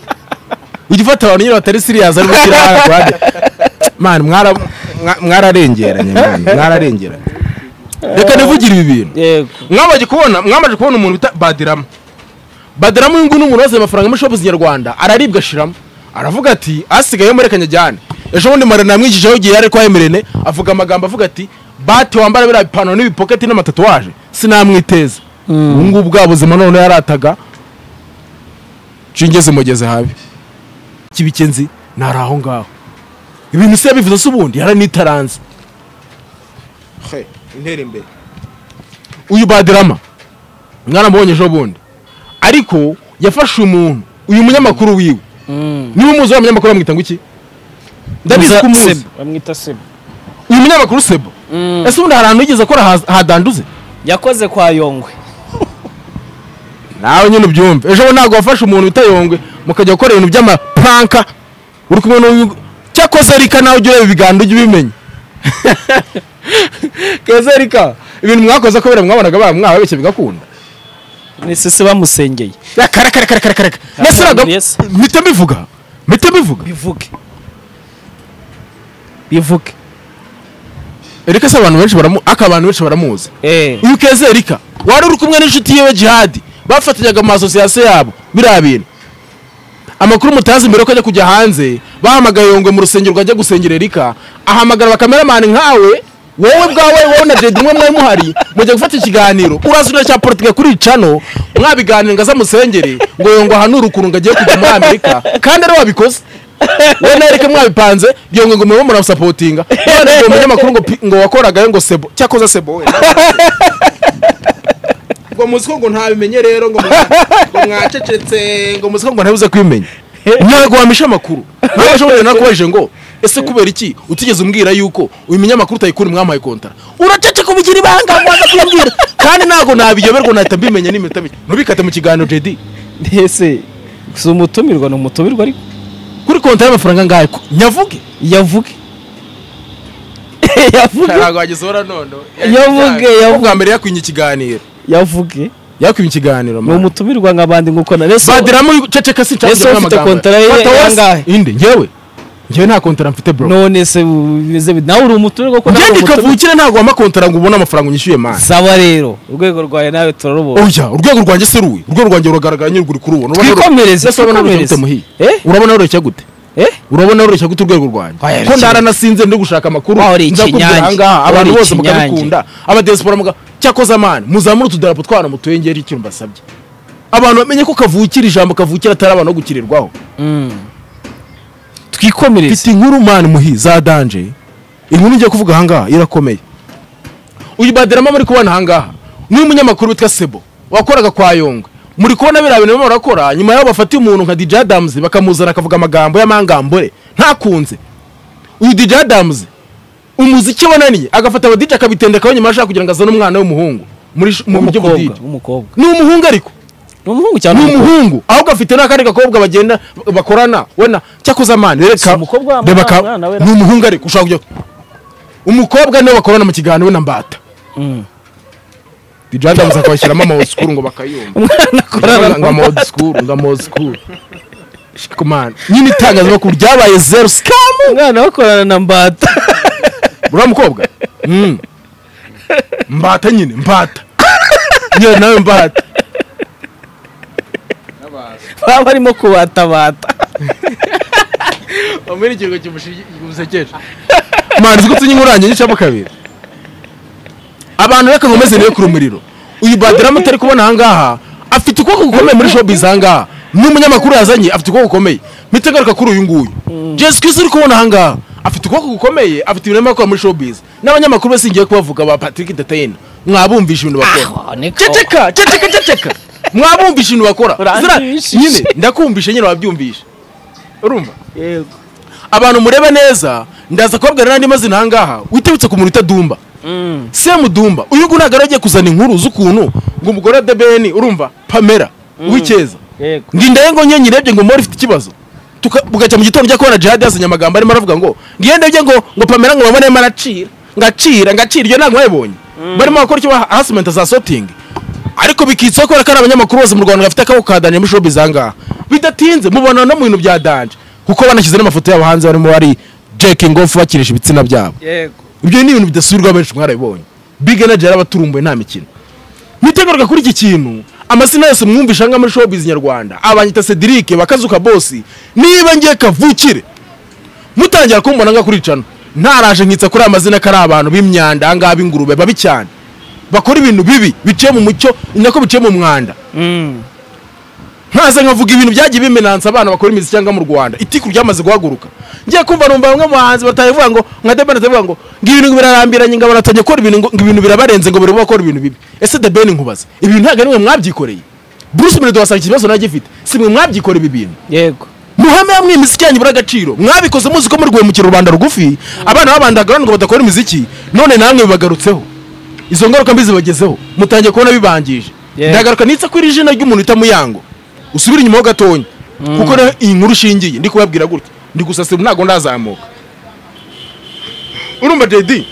ujya ufata abantu nyine batari serious ari gushyira hano ku ruhande mani mwara mwa- mwararengeranye mani mwararengeranye reka nivugire ibi bintu yego mwamaze kubona mwamaze kubona umuntu bita badirama badirama uyu nguyu ni umuntu waziye amafaranga muri shopu nyarwanda araribwa ashiramo aravuga ati asigaye muri kanyajyane ejo bundi marana yamwigishaho igihe yari kwa emirene avuga amagambo avuga ati bati wambara biriya bipantaro n'ibipoketi n'amatatuwaje sinamwiteza ubu ngubu bwa buzima none yarataga nshingeze mugeze habi kibikenzi ntari aho ngaho ibintu se yabivuze se ubundi yaranitaranze intera imbere uyu badirama mwaramubonye ejo bundi ariko yafashe umuntu uyu munyamakuru wiwe niba umuzi wa munyamakuru bamwita ngo iki ndabizi ko umuzi Sebo, bamwita sebo uyu munyamakuru sebo ese ubundi hari ahantu yigeze akora ha- hadanduze yakoze kwa yongwe nawe nyine ubyumve ejo bundi ntabwo wafashe umuntu utayongwe mukajya gukora ibintu by'amapanka uri kumwe n'uyu cyakoze rika nawe ujya ureba ibiganiro ujya ubimenya keza rika ibintu mwakoze kubera mwabonaga mwababeshye bigakunda nisese bamusengeye karakarakarakaraka Ntabwo nasiraga buriye se. mpita mbivuga mpita mbivuga bivuge bivuge erika se abantu benshi baramu aka abantu benshi baramuzi eh uyu keza erika wari uri kumwe n'inshuti yiwe jihadi bafatanyaga amasosiyasiyo yabo biriya bintu amakuru mutazi mbere ko ajya kujya hanze bahamagaye yongwe mu rusengero rwajya gusengera erika ahamagara abakameramani nkawe wowe bwawe wowe na dedi umwe mwe muhari mujya gufata ikiganiro urazi cya politike kuri cano mwabiganira ngo aze amusengere ngo yongwe ahanure ukuntu ngo agiye kujya muri amerika kandi ari wabikoze wowe na erika mwabipanze yongwe ngo mube muramusapotinga none uwo munyamakuru ngo pi- ngo wakoragayo ngo sebo cyakoze sebo we ngo muziko ngo ntabimenye rero ngo mwacecetse ngo muziko ngo ntabize kubimenya ntabwo wamisha amakuru nawe ushobora nakubajije ngo ese kubera iki utigeze umbwira yuko uyu munyamakuru utayikunda mwamuhaye kontara uraceceka ubigira ibanga waza kuyambwira kandi ntabwo nabiyoberwa nahita mbimenya n'iminota mike ntubikate mu kiganiro jedi ese si umutumirwa ni umutumirwa ariko kuri konta y'amafaranga angahe ko nyavuge yavuge yavuge wageze ora none Yavuge, yavuge. bwa mbere yakwinye ikiganiro yavuge yakwinye ikiganiro ni umutumirwa nk'abandi nk'uko na ese badiramo ceceka Ese ufite kontara ye Fata wose. angahe? indi ngewe njyewe nta kontara mfite bro none se bimeze bite nawe uri umuturage kuko nawe njyewe uri umuturage ndikavukire ntabwo wampa kontara ngo ubone amafaranga unyishyuye mani saba rero urwego rwawe nawe turarubona oya urwego rwanjye si ruwe urwego rwanjye ruragaragara nyine uri kurubona Urabona uru- twikomereze Ese urabona urushya gute twikomereze muhire? eh urabona woroshya gute eh urabona woroshya gute urwego rwanjye Oya, ko rukeye. ndaranasinze ndi gushaka amakuru Wa, uri nza kubwira ikinyange. ahangaha Wa, abantu uri bose ikinyange. mukabikunda abadiyasipora muga cyakoze amani muzamure utudarapo twana mutwengere ikintu mbasabye abantu bamenye ko kavukira ijambo kavukira atari abantu bo gukirirwaho Mm. twikomereze mfite inkuru mani muhi za danje inkuru ngiye kuvuga ahangaha irakomeye uyu baderama muri kubona ahangaha ni umunyamakuru witwa sebo wakoraga kwa yongwe muri kubona biriya bintu barimo barakora nyuma y'aho bafatiye umuntu nka DJ Adams bakamuzana akavuga amagambo y'amangambure ntakunze uyu DJ Adams umuziki wananiye agafata aba DJ akabitendekaho nyuma ashaka kugira ngo azane umwana w'umuhungu muri sh- mu buryo w'umukobwa budije w'umukobwa ni umuhungu ariko ni umuhungu cyangwa ni umukobwa? umuhungu ahubwo afite n'akandi gakobwa bagenda bakorana wena cyakoze amani Si reka umukobwa wa reba ka- mwana we- ni umuhungu ariko ushobora kujya umukobwa niwe bakorana mu kiganiro we na mbata Mm. DJ Adams akabashyiramo ama old school ngo bakayumva umwana akorana ngo ama old school ngo ama old school Shiko man nyine itangazamakuru ryabaye zero scam umwana bakorana na mbata uriya mukobwa Mm. mbata nyine mbata nyine nawe mbata baba barimo kubatabata wambaye ikirango kimusekeje manzi ko tunye inkurange nyicamo kabiri abantu reka nkomeze niwe ku rumuriro uyu baderama utari kubona ahangaha afite ukuboko gukomeye muri showbiz ahangaha n'umunyamakuru yazanye afite ukuboko gukomeye mpita ngaruka kuri uyu nguyu jesi kwisi uri kubona ahangaha afite ukuboko gukomeye afite ibintu arimo akora muri showbiz n'abanyamakuru bose ngiye kubavuga ba patrick datayina mwabumvisha ibintu bakora ceceka ceceka ceceka mwabumvisha ibintu bakora Zira- Uranyumvisha. nyine ndakumvisha nyine wabyumvisha urumva abantu mureba neza ndaza kubabwira n'andi mazina ahangaha witibutse ku muntu wita dumba semu dumba uyu nguyu ntabwo aragiye kuzana inkuru z'ukuntu ngo umugore wa debeni urumva pamela uw'icyeza yego ngindaye ngo nyenye rebye ngo mori ifite ikibazo Tuka- bugacya mu gitondo ujya kubona jihadi yazanye amagambo arimo aravuga ngo ngiye ndebye ngo ngo pamela ngo babone arimo aracira ngacira ngacira iyo ntabwo mwayibonye barimo bakora icyo hasimenta za sotingi ariko bikitseho kubera ko ari abanyamakuru bose mu rwanda bafite akaboko ka danje muri showbiz ahangaha bidatinze mubona no mu bintu bya danje kuko banashyize n'amafoto yabo hanze barimo bari jekingi ofu bakinisha ibitsina byabo yego ibyo ni ibintu bidasubirwa benshi mwarabibonye big energy yarabaturumbuye nta mikino mwitegaruka kuri iki kintu amazina yose mwumvisha ngaha muri showbiz nyarwanda abanyita cedric bakazuka bosi niba ngiye kavukire mutangira kumbona nga kuricana ntaraje nkitsa kuri aya mazina ko ari abantu b'imyanda ahangaha b'ingurube babi cyane bakora ibintu bibi biciye mu mucyo ni nako biciye mu mwanda nkaza nkavuga ibintu byagiye bimenansa abana bakora imiziki cyangwa mu rwanda itiku ryamaze guhaguruka ngiye kumva numva bamwe mu bahanzi batabivuga ngo nka debeni atabivuga ngo ngo ibintu birarambiranye ngo baratangiye gukora ibintu ngo ngo ibintu birabarenze ngo barimo bakora ibintu bibi ese debeni nkubaza ibi bintu ntabwo ari mwe mwabyikoreye bruce melody wasanga ikibazo nawe agifite si mwe mwabyikoreye ibi bintu yego muhame yamwe imiziki yanyu ibura agaciro mwabikoze muzi ko muri guhemukira rubanda rugufi abana babandagara ngo badakora imiziki none namwe bibagarutseho izo ngaruka mbi zibagezeho mutangiye kubona bibangije Yeah. ndagaruka nitsa kuri izina ry'umuntu bita muyango usubire inyuma ho gatonya kuko na- iyi nkuru ushingiye ndi kubabwira gutya ndi gusasira ntabwo ndazamuka urumva dedi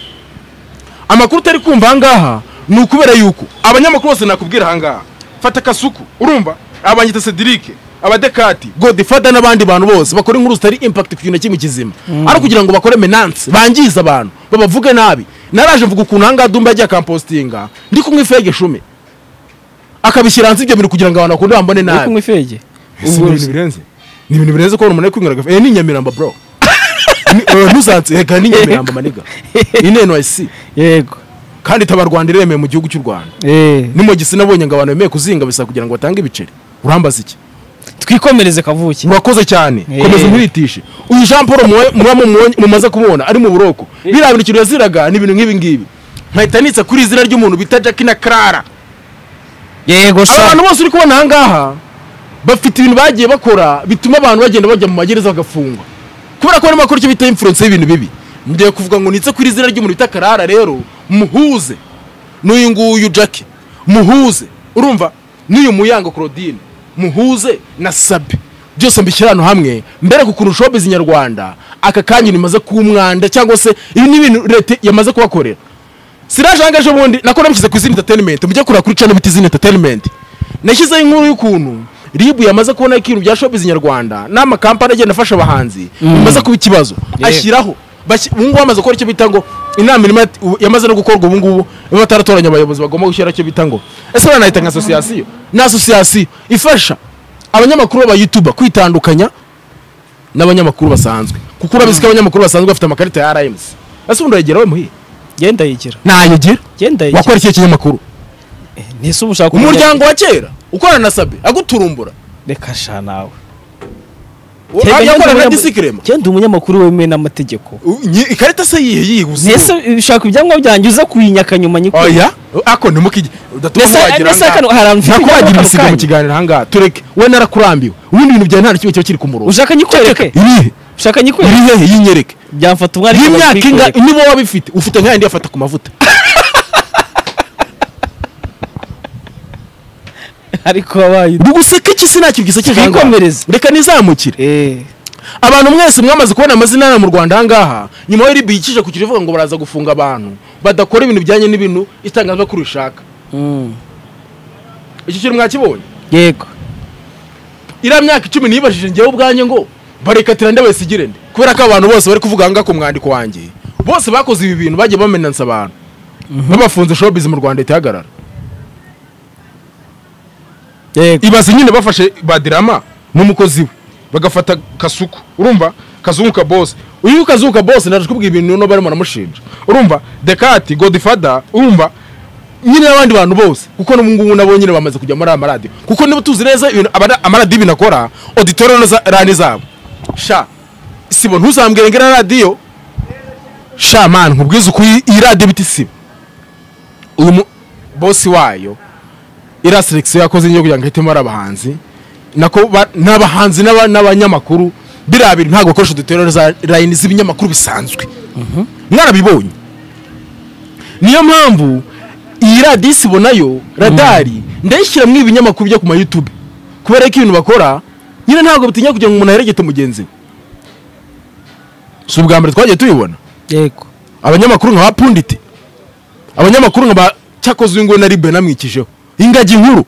amakuru utari kumva ahangaha ni ukubera yuko abanyamakuru bose nakubwira ahangaha fata kasuku urumva abanyita sedirike abadekati godifada n'abandi bantu bose bakora inkuru zitari impact ku kintu na kimwe kizima ari kugira ngo bakore menanse bangize abantu babavuge nabi naraje mvuga ukuntu ahangaha dumba yagiye akampositinga ndi kumwe ifege shume akabishyira hanze ibyo bintu kugira ngo abantu bakunda bambone uri nabi kunywa ifege si Ubwo- ibintu birenze ni ibintu birenze kubona umuntu ari kwinywera gafe Eh, ni inyamiramba bro Ni- eh, ntuzanse reka ni inyamiramba maniga iyi ni nyc yego kandi itaba rwanda iremeye mu gihugu cy'u rwanda Eh. ni mu gisina abonye ngo abantu bemeye kuzinga bisa kugira ngo batange ibiceri urambaza iki twikomereze kavuki urakoze cyane Eh. komeza umwitishe uyu jean paul muwe- muba mumubonye- mumaze kumubona ari mu buroko biriya bintu kintu yaziraga ni ibintu nk'ibi ngibi nkahita nitsa kuri izina ry'umuntu bita jacki na clara yego aba sha bantu bose uri kubona aha ngaha bafite ibintu bagiye bakora bituma abantu bagenda bajya mu magereza bagafungwa kubera ko barimo bakora icyo bita influence y'ibintu bibi ngiye kuvuga ngo nitse kuri izina ry'umuntu bita karara rero muhuze n'uyu nguyu jacki muhuze urumva n'uyu muyango claudine muhuze na sabi byose mbishyira hano hamwe mbere ku kuntu showbiz nyarwanda aka kanya imaze kuba umwanda cyangwa se ibi ni ibintu leta yamaze kubakorera siraje aha ngaha ubundi nako namushyize ku izina entertainment mujye kureba kuri channel bita izina entertainment nashyizeho inkuru y'ukuntu ribu yamaze kubona ikintu bya shopizi nyarwanda n'amakampani agenda afasha abahanzi bamaze kuba ikibazo Yeah. ashyiraho Bashyi- ubu ngubu bamaze gukora icyo bita ngo inama irimo yat- ubu- yamaze no gukorwa ubu ngubu iyo bataratoranya abayobozi bagomba gushyiraho icyo bita ngo ese banahita nka asosiyasiyo ni asosiyasiyo ifasha abanyamakuru b'abayutuba kwitandukanya n'abanyamakuru basanzwe kuko urabizi ko abanyamakuru basanzwe bafite amakarita ya rms ese ubundi urayigera we muhiye genda yigira ntayigira genda yigira wakora ikihe kinyamakuru ntese uba ushaka umuryango wa kera ukorana na sabe aguturumbura reka sha nawe Tega njye yakorana na umunyama- disikirema genda umunyamakuru wemewe n'amategeko ikarita se yihe yiguze ntese ushaka ibyangombwa byanjye uza kuyinyaka nyuma nyikora oya ako ntimukijye Nese- nese kano- hari ahantu ntabwo mfite wagira ako ibisiga mu kanya. kiganiro ahangaha tureke we narakurambiwe ubundi ibintu byawe nta na kimwe kiba kiri ku murongo ushaka nyikwereke ibihe ushaka nyikwereke ibihe yinyereke byamfata umwari y'imyaka inga niba waba ifite ufite nka yandi yafata ku mavuta ariko wabaye ndi guseka iki sinakibwisa Twikomereze. reka nizamukire eh abantu mwese mwamaze kubona amazina yanyu mu rwanda ahangaha nyuma yo ribi yicije ku kivuga ngo baraza gufunga abantu badakora ibintu bijyanye n'ibintu itangazamakuru rishaka mm. iki kintu mwakibonye yego iriya myaka icumi nibajije njyewe ubwanjye ngo barekatira nde bayisigire nde kubera ko abantu bose bari kuvuga ahangaha ku mwandiko wanjye bose bakoze ibi bintu bagiye bamenansa abantu babafunze showbiz mu rwanda itahagarara yego ibaze nyine bafashe badirama n'umukozi we bagafata kasuku urumva kazunguka bose uyu kazunguka bose naje kubwira ibintu none barimo baramushinja urumva dekati godifada urumva nyine n'abandi bantu bose kuko n'ubu ngubu nabo nyine bamaze kujya muri aya maradiyo kuko niba tuzi neza ibintu abara- amaradiyo binakora auditoriyo na za- rani zabo sha sibo ntuzambwire ngo iriya radiyo sha mani nkubwize ukuri iyi radiyo bita isibo uyu mu- bosi wayo iriya selekisiyo yakoze yo kugira ngo ihitemo ari abahanzi nako ba- ni abahanzi n'aba- n'abanyamakuru biriya bintu ntabwo bakoresha uduterero za layini z'ibinyamakuru bisanzwe mwarabibonye niyo mpamvu iyi radiyo isibo nayo radari ndayishyiramo ibinyamakuru byo ku mayutube kubera ko ibintu bakora nyine ntabwo bitinya kugira ngo umuntu aheregete mugenzi we si ubwa mbere twagiye tubibona yego abanyamakuru nka ba punditi abanyamakuru nka ba cyakoze uyu nguyu na ribe namwikijeho ingagi nkuru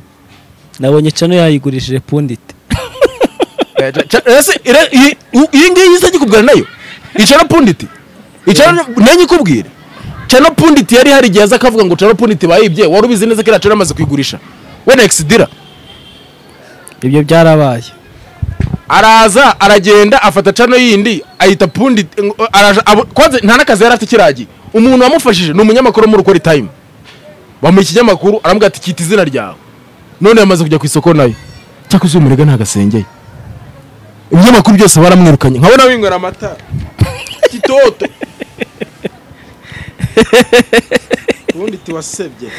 nabonye cano yayigurishije pundite ese ira- iyi- u- iyi ngiyi isa gikubwira nayo icana punditi icana nanjye ikubwire cana punditi yari hari igihe aza akavuga ngo cana punditi bayibye wari ubizi neza ko iracana amaze kuyigurisha we na ekisidira ibyo byarabaye araza aragenda afata cano yindi ayita punditi ngo- araja- abo- kwanza nta n'akazi yari afite ikiragiye umuntu wamufashije ni umunyamakuru wo muri ukora itayimu bamuha ikinyamakuru aramubwira ati kita izina ryawe none yamaze kujya ku isoko nayo cyakoze uyu murega ntagasengeye ibinyamakuru byose baramwirukanye nkabona winywera amata kitoto ubundi tiwasebye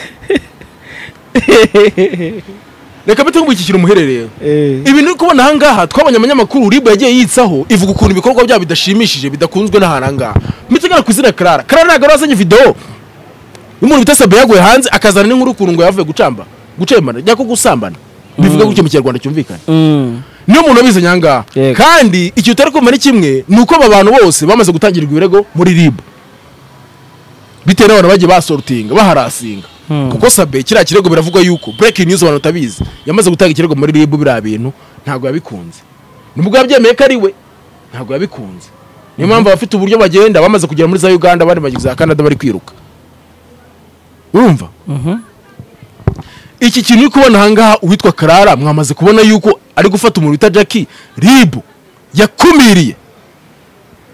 reka mbite nkubikikira umuherereye ibintu uri kubona ahangaha twabonye abanyamakuru ribu yagiye yitsaho ivuga ukuntu ibikorwa byabo bidashimishije bidakunzwe n'ahantu ahangaha mitegana ku izina karara karara ntabwo yari wazanye videwo umuntu bita sabe yaguye hanze akazana n'inkuru ukuntu ngo yavuye gucamba gucemana cyangwa gusambana bivuga gutyo mu kinyarwanda cyumvikana mm. niyo muntu wabizi nyangaha Yego. kandi icyo utari kumva ni kimwe ni uko aba bantu bose bamaze gutangirirwa ibirego muri ribu bitewe n'abantu bagiye basorutinga baharasinga Hmm. kuko sabe kiriya kirego biravugwa yuko breaking news abantu batabizi yamaze gutanga ikirego muri ribu biriya bintu ntabwo yabikunze nubwo yabyemeye ko ari we ntabwo yabikunze niyo mpamvu abafite uburyo bagenda bamaze kugera muri za uganda abandi bageze za canada bari kwiruka urumva Mhm. iki kintu uri kubona ahangaha uwitwa karara mwamaze kubona yuko ari gufata umuntu wita jacki ribu yakumiriye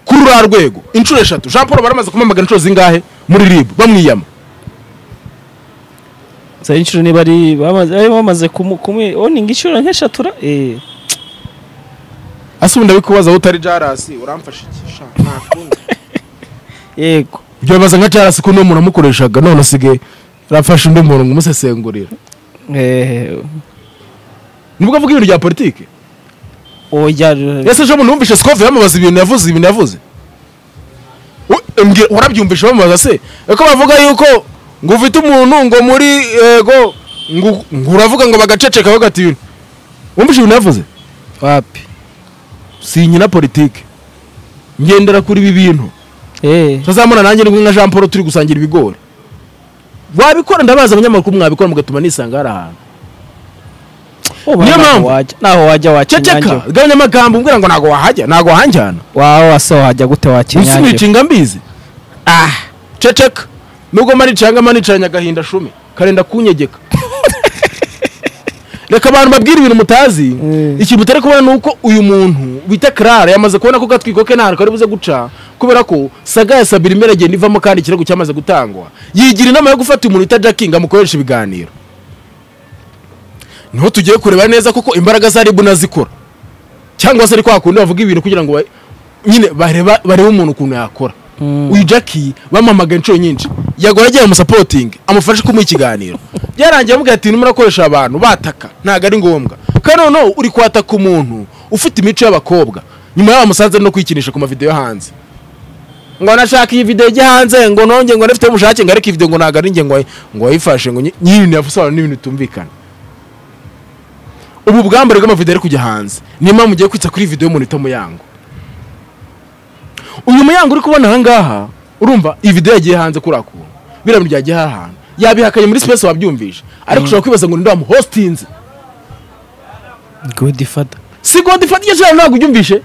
kuri ruriya rwego inshuro eshatu jean paul baramaze kumamagana inshuro zingahe muri ribu bamwiyama zari inshuro niba ari bamaze ari bamaze kumu- kumu- oninga inshuro nk'eshatura eh ase ubundi abikubaza aho utari jarasi uramfasha iki sha ntakundi yego ibyo bibaza nka jarasi ko n'uwo muntu amukoreshaga none asigaye arafasha undi muntu ngo umusesengurire eh nibwo avuga ibintu bya politiki oya ese ejo bundi wumvishe sikove bamubaza ibintu yavuze ibintu yavuze U- mbwira- warabyumvishe bamubaza se ko bavuga yuko ngo ufite umuntu ngo muri yego ngo ngo uravuga ngo bagaceceka bagata ibintu wumvishe ibintu yavuze wapi si nyina politike ngendera kuri ibi bintu eh tuzamura nanjye nibwo nka jean paul turi gusangira ibigori wabikora ndabaza abanyamakuru mwabikora mugatuma nisanga hari ahantu niyo mpampu. wajya naho wajya ceceka wakinyangira gabanya amagambo umbwira ngo ntabwo wahajya ntabwo wahanjyana wawe wase wajya gute wakinyangira usunika mbizi ah ceceka nubwo manicanga manicanye agahinda shumi karenda kunyegeka reka abantu babwire ibintu mutazi Mm. ikintu mutari kubona ni uko uyu muntu bita karara yamaze kubona ko gatwiko ke ntahantu kari buze guca kubera ko saga ya sabira imeragenda ivamo kandi ikirego cyamaze gutangwa yigira inama yo gufata umuntu bita jacking amukoresha ibiganiro niho tugiye kureba neza koko imbaraga za ribu nazikora cyangwa se ari kwa kundi bavuga ibintu kugira ngo ba- nyine bareba barebe umuntu ukuntu yakora Mm. uyu jacki bamamaga inshuro nyinshi yagora agiye amusapotinga amufashe kumuha ikiganiro byarangiye amubwira ati "Ntimurakoresha abantu bataka ntabwo ari ngombwa kandi noneho uri kwataka umuntu ufite imico y'abakobwa nyuma yaho bamusanze no kwikinisha ku mavideyo hanze ngo nashaka iyi videwo ijya hanze ngo nonge ngo nafite ubushake ngo ariko iyi videwo ngo ntabwo ari njye ngo wayi- ngo wayifashe ngo nyi- nyine yafusobanura n'ibintu bitumvikana ubu bwambare bw'amavidewo ari kujya hanze niyo mpamvu ugiye kwita kuri iyi videwo y'umuntu wita muyango uyu muyango uri kubona ahangaha urumva iyi videwo yagiye hanze kuri ako biriya bintu byagiye ahantu yabihakanye muri space wabyumvise ariko ushobora kwibaza ngo ninde wamuhostinze good father si godi fata icyo ntabwo ubyumvishe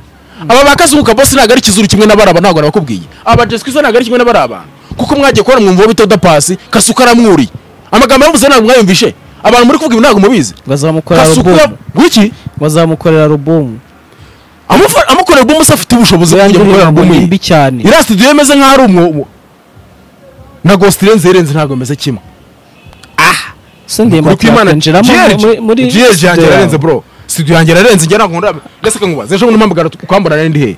aba bakazungu kabose ntabwo ari ikizuru kimwe n'abaraba ntabwo nabakubwiye aba jesu kwisa ntabwo ari kimwe n'abaraba kuko mwagiye kubona mwumva bita udapasi kasuka aramwuriye amagambo yavuze ntabwo mwayumvishe abantu muri kuvuga ibi ntabwo mubizi bazamukorera kasuka alubumu wiki bazamukorera alubumu amufa- amukorera album se afite ubushobozi bwo kujya gukorera Indirimbo album ye mbi cyane iriya studio ye imeze nk'aho ari umwobo na ghost irenze irenze ntabwo imeze kimwe se ndemba kuko imana twakwinjiramo muri- muri jiyeri yanjye studio ararenze yawe. bro studio yanjye ararenze njye ntabwo ndabona ndetse kankubaza ejo bundi mpamagara ukambona nari ndi he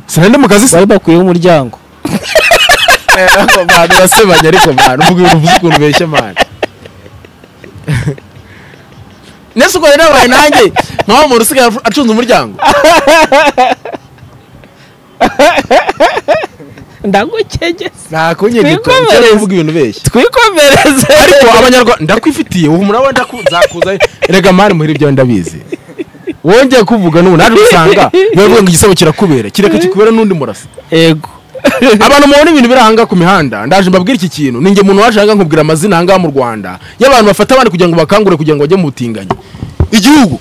sinari ndi mu kazi se bari bakuyeho umuryango abantu basebanya ariko mwana uvuga ibintu uvuze ukuntu ubeshya mwana ndetse ubwo rero abaye nanjye mpamvu umuntu usigaye acunze umuryango ndagucegese ntakunyegeka Twikomereze. uvuga ibintu ubeshya twikomereze ariko abanyarwanda ndakwifitiye ubu murabo ndakuzakuza rega mani muhira ibyo ndabizi wongeye kuvuga n'ubu naje gusanga bavuga ngo igisebo kirakubera kireka kikubera n'undi murasa yego abantu mubona ibintu biri ahangaha ku mihanda ndaje mbabwire iki kintu ninjye umuntu waje ahangaha nkubwira amazina ahangaha mu rwanda y'abantu bafata abandi kugira ngo bakangure kugira ngo bajye mu butinganyi igihugu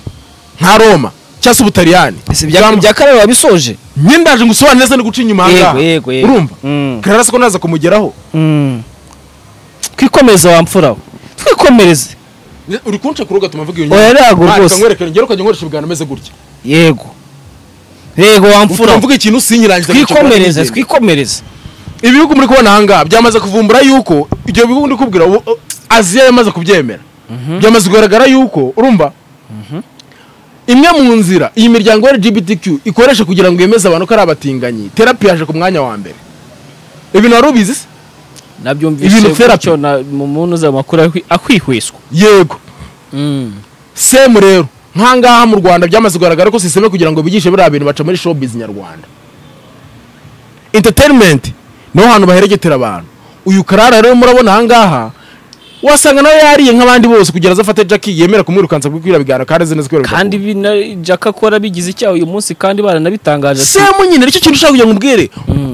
nka roma cyangwa se ubutaliyani ese ibya bya karere wabisoje nyine ndaje ngusobanurire se no guca inyuma ahangaha Yego, yego, yego. urumva Mm. karara se ko naza kumugeraho twikomeze wa mfura we twikomereze uri kunca ku rugo atuma mvuga iyo Oya, ntabwo Mwaka rwose. nkwerekere ngero ukajya nkoresha ubwana ameze gutya yego yego wa mfura mfura we mvuga ikintu sinyirangiza twikomereze twikomereze ibihugu muri kubona ahangaha byamaze kuvumbura yuko ibyo bihugu ndi kubwira ubu uh, aziya yamaze kubyemera byamaze kugaragara yuko urumva imwe mu nzira iyi miryango ya LGBTQ ikoresha kugira ngo yemeze abantu ko ari abatinganyi terapi yaje ku mwanya wa mbere ibintu wari ubizi se Ibintu nabyumvise therapy. gutyo na- mu muntu uza mu makuru ahwi- akwihwiswa yego semu rero nkangaha mu rwanda byamaze kugaragara ko siseme kugira ngo bigishe biriya bintu baca muri showbiz nyarwanda entertainment niho hantu baheregetera abantu uyu karara rero murabona ahangaha wasanga nawe yariye nk'abandi bose kugira ngo aze afate jackie yemera kumwirukansa kuko iriya biganiro kandi azi neza ko yabibakora. kandi ibi na- jaka akora bigize icyaha uyu munsi kandi baranabitangaje ati- semu nyine nicyo kintu ushaka kugira ngo umbwire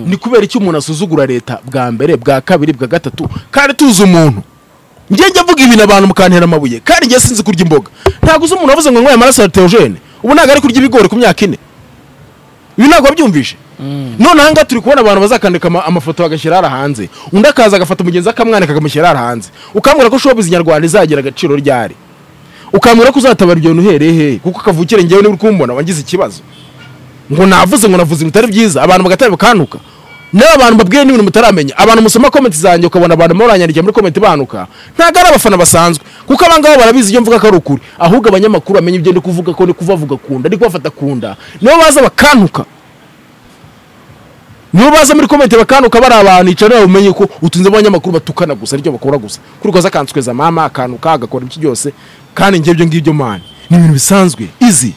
ni kubera iki umuntu asuzugura leta bwa mbere bwa kabiri bwa gatatu kandi tuzi umuntu njye njya mvuga ibintu abantu mukantera amabuye kandi njye sinzi kurya imboga ntabwo uzi umuntu wavuze ngo nyweye amaraso ya teogene ubu ntabwo ari kurya ibigori ku myaka ine ibi ntabwo wabyumvishe none ahangaha turi kubona abantu bazakandika ama- amafoto bagashyira hariya hanze undi akaza agafata umugenzi akamwanika akamushyira hariya hanze ukambwira ko showbiz nyarwanda izagira agaciro ryari ukambwira ko uzatabara ibyo bintu uhereye hehe kuko kavukire njyewe niba uri kumbona wangize ikibazo ngo navuze ngo navuze ibintu bitari byiza abantu bagatara bakantuka nawe abantu babwiye n'ibintu mutaramenya abantu musoma komenti zanjye ukabona abantu muranyandikira muri komenti banuka ntabwo ari abafana basanzwe kuko abangaba barabizi ibyo mvuga ko ari ukuri ahubwo abanyamakuru bamenya ibyo ndi kuvuga ko ndi kubavuga ku nda ndi kubafata ku nda nibo baza bakantuka nibo baza muri komenti bakantuka bari abantu yicara nawe umenye ko utunze abanyamakuru batukana gusa aricyo bakora gusa kuri koza akansweza mama akantuka agakora iki byose kandi njye ibyo ngibyo mani ni ibintu bisanzwe izi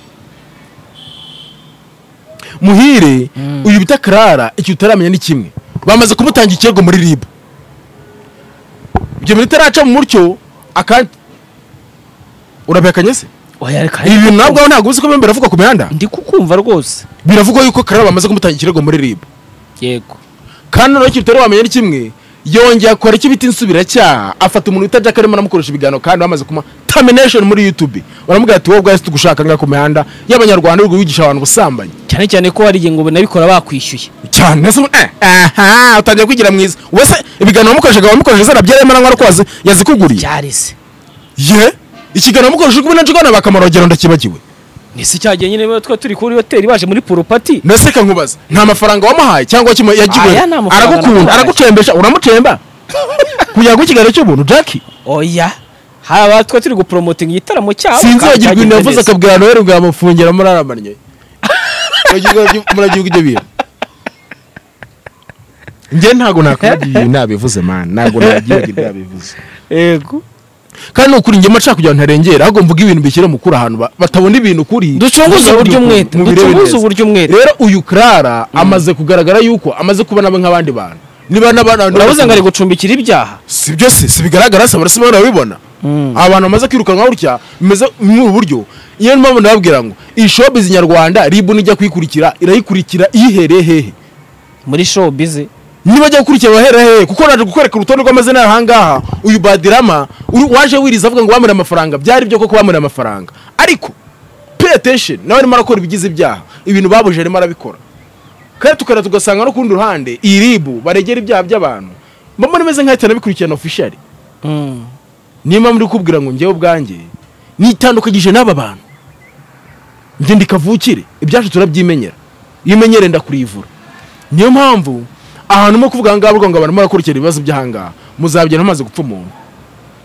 muhire uyu bita karara icyo utaramenya ni kimwe bamaze kumutanga ikirego muri ribu ibyo bintu itaraca mu mutyo akandi urabihakanye se oya reka ibi bintu nabwo ntabwo uzi ko biba biravugwa ku mihanda ndi kukumva rwose biravugwa yuko karara bamaze kumutanga ikirego muri ribu yego kandi noneho ikintu utari wamenya ni kimwe yongeye akora icyo bita insubiracyaha afata umuntu wita jack arimo aramukoresha ibiganiro kandi bamaze kuma termination muri youtube baramubwira ati wowe ubwawe tugushaka ngaha ku mihanda y'abanyarwanda uri wigisha abantu ubusambanyi cyane cyane ko hari igihe ngo banabikora bakwishyuye cyane se eh, aha utangiye kwigira mwiza wowe se ibiganiro wamukoreshaga wamukoresheje zara byari arimo aranywa rwose yazikuguriye byarese ye ikiganiro wamukoresheje ubu nacyo ubona bakamurogera ndakibagiwe ese cyagiye nyine bo twa turi kuri hoteli baje muri poropati mbese reka nkubaze nta mafaranga wamuhaye cyangwa kimwe yagiwe Aya, nta mafaranga aragukunda namuhaye. aragucembesha uramucemba kugira ngo ikiganiro cy'ubuntu jackie oya hari abatwa turi guporomotinga igitaramo cyabo sinzi kandi wagira ibintu cyagenda yavuze neza. akabwira noheli bwa mufungera muraramanye muragihugu ibyo bintu njye ntabwo nakwibagirira nabivuze man ntabwo nabyibagirira nabivuze yego kandi ni ukuri njye maca kugira ngo ntarengera ahubwo mvuga ibintu bishyira mu kuri ahantu ba- batabona ibintu kuri ducunguze uburyo umwete ducunguze uburyo umwete rero uyu Clara amaze kugaragara yuko amaze kubana abe nk'abandi bantu niba n'abana urabuze ngo ari gucumbikira ibyaha si byose si bigaragara se abarasima barabibona abantu bamaze kwirukanwa gutya bimeze muri ubu buryo iyo mpamvu ndababwira ngo iyi showbiz nyarwanda ribu nijya kuyikurikira irayikurikira iyihereye hehe muri showbize niba ajya gukurikira bahera hehe kuko naje kukwereka urutonde rw'amazina yawe ahangaha uyu badirama uri- waje wiriza avuga ngo bamuriye amafaranga byari byo koko bamuriye amafaranga ariko pay attention nawe arimo arakora ibigize ibyaha ibintu babuje arimo arabikora kandi tukara tugasanga no ku rundi ruhande iyi ribu baregera ibyaha by'abantu mbona imeze nk'aho itari bikurikirana officially Mm. niyo mpamvu uri kubwira ngo njyewe ubwanjye nitandukanyije n'aba bantu njye ndikavukire ibyacu turabyimenyera iyo umenyere ndakurivura niyo mpamvu ahantu mo kuvuga ahangaha ngo abantu barakurikira ibibazo by'ahangaha muzabigera mumaze gupfa umuntu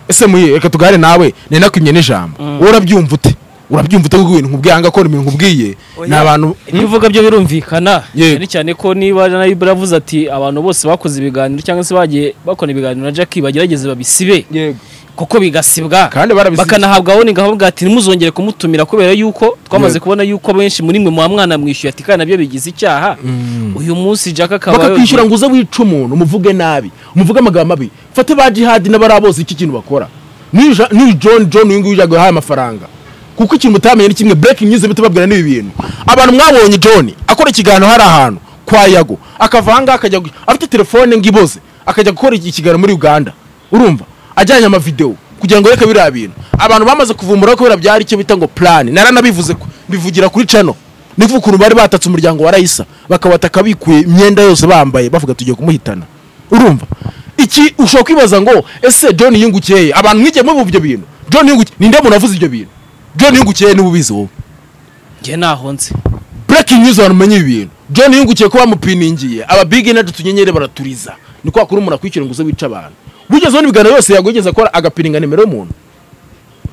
ese muye reka tugare nawe nari nakwimye n'ijambo wowe urabyumva ute urabyumva ute kuko ibintu nkubwiye ahangaha ko ibintu nkubwiye ni abantu ibyo uvuga byo birumvikana Yego. cyane cyane ko niba nayo baravuze ati abantu bose bakoze ibiganiro cyangwa se bagiye bakora ibiganiro na Jackie bagerageze babisibe kuko bigasibwa Kandi barabisibye. bakanahabwa warning ahavuga ati ntimuzongere kumutumira kubera yuko twamaze Yego. kubona yuko benshi muri mwe muha mwana mwishyuye ati kandi nabyo bigize icyaha uyu munsi Jack akaba bakakwishyura ngo uze wice umuntu umuvuge nabi umuvuge amagambo mabi fate ba jihadi n'abari bose iki kintu bakora n'uyu Ja- n'uyu john john uyu nguyu ujya guhaha amafaranga kuko ikintu mutamenye ni kimwe breaking news bahita babwira n'ibi bintu abantu mwabonye john akora ikiganiro hari ahantu kwa yago akava ahangaha akajya gu- afite telefone ngo iboze akajya gukora iki- ikiganiro muri uganda urumva ajyanye amavidewo kugira ngo reka biriya bintu abantu bamaze kuvumbura kubera byari icyo bita ngo plan naranabivuze ko mbivugira kuri cano nivuga ukuntu bari batatse umuryango wa rayisa bakawataka bikuye imyenda yose bambaye bavuga tugiye kumuhitana urumva iki ushobora kwibaza ngo ese john yungukeye abantu mwigeye mubuva ibyo bintu john yungukeye ninde muntu wavuze ibyo bintu john yungukeye niba ubizi wowe njye ntaho nzi breaking news abantu umenye ibi bintu john yungukiye ko bamupiningiye aba big inaje utunyenyeri baraturiza ni kwa kuri umuntu akwishyura ngo uze wice abantu wigeze ubona ibiganiro yose yago yigeze akora agapininga nimero y'umuntu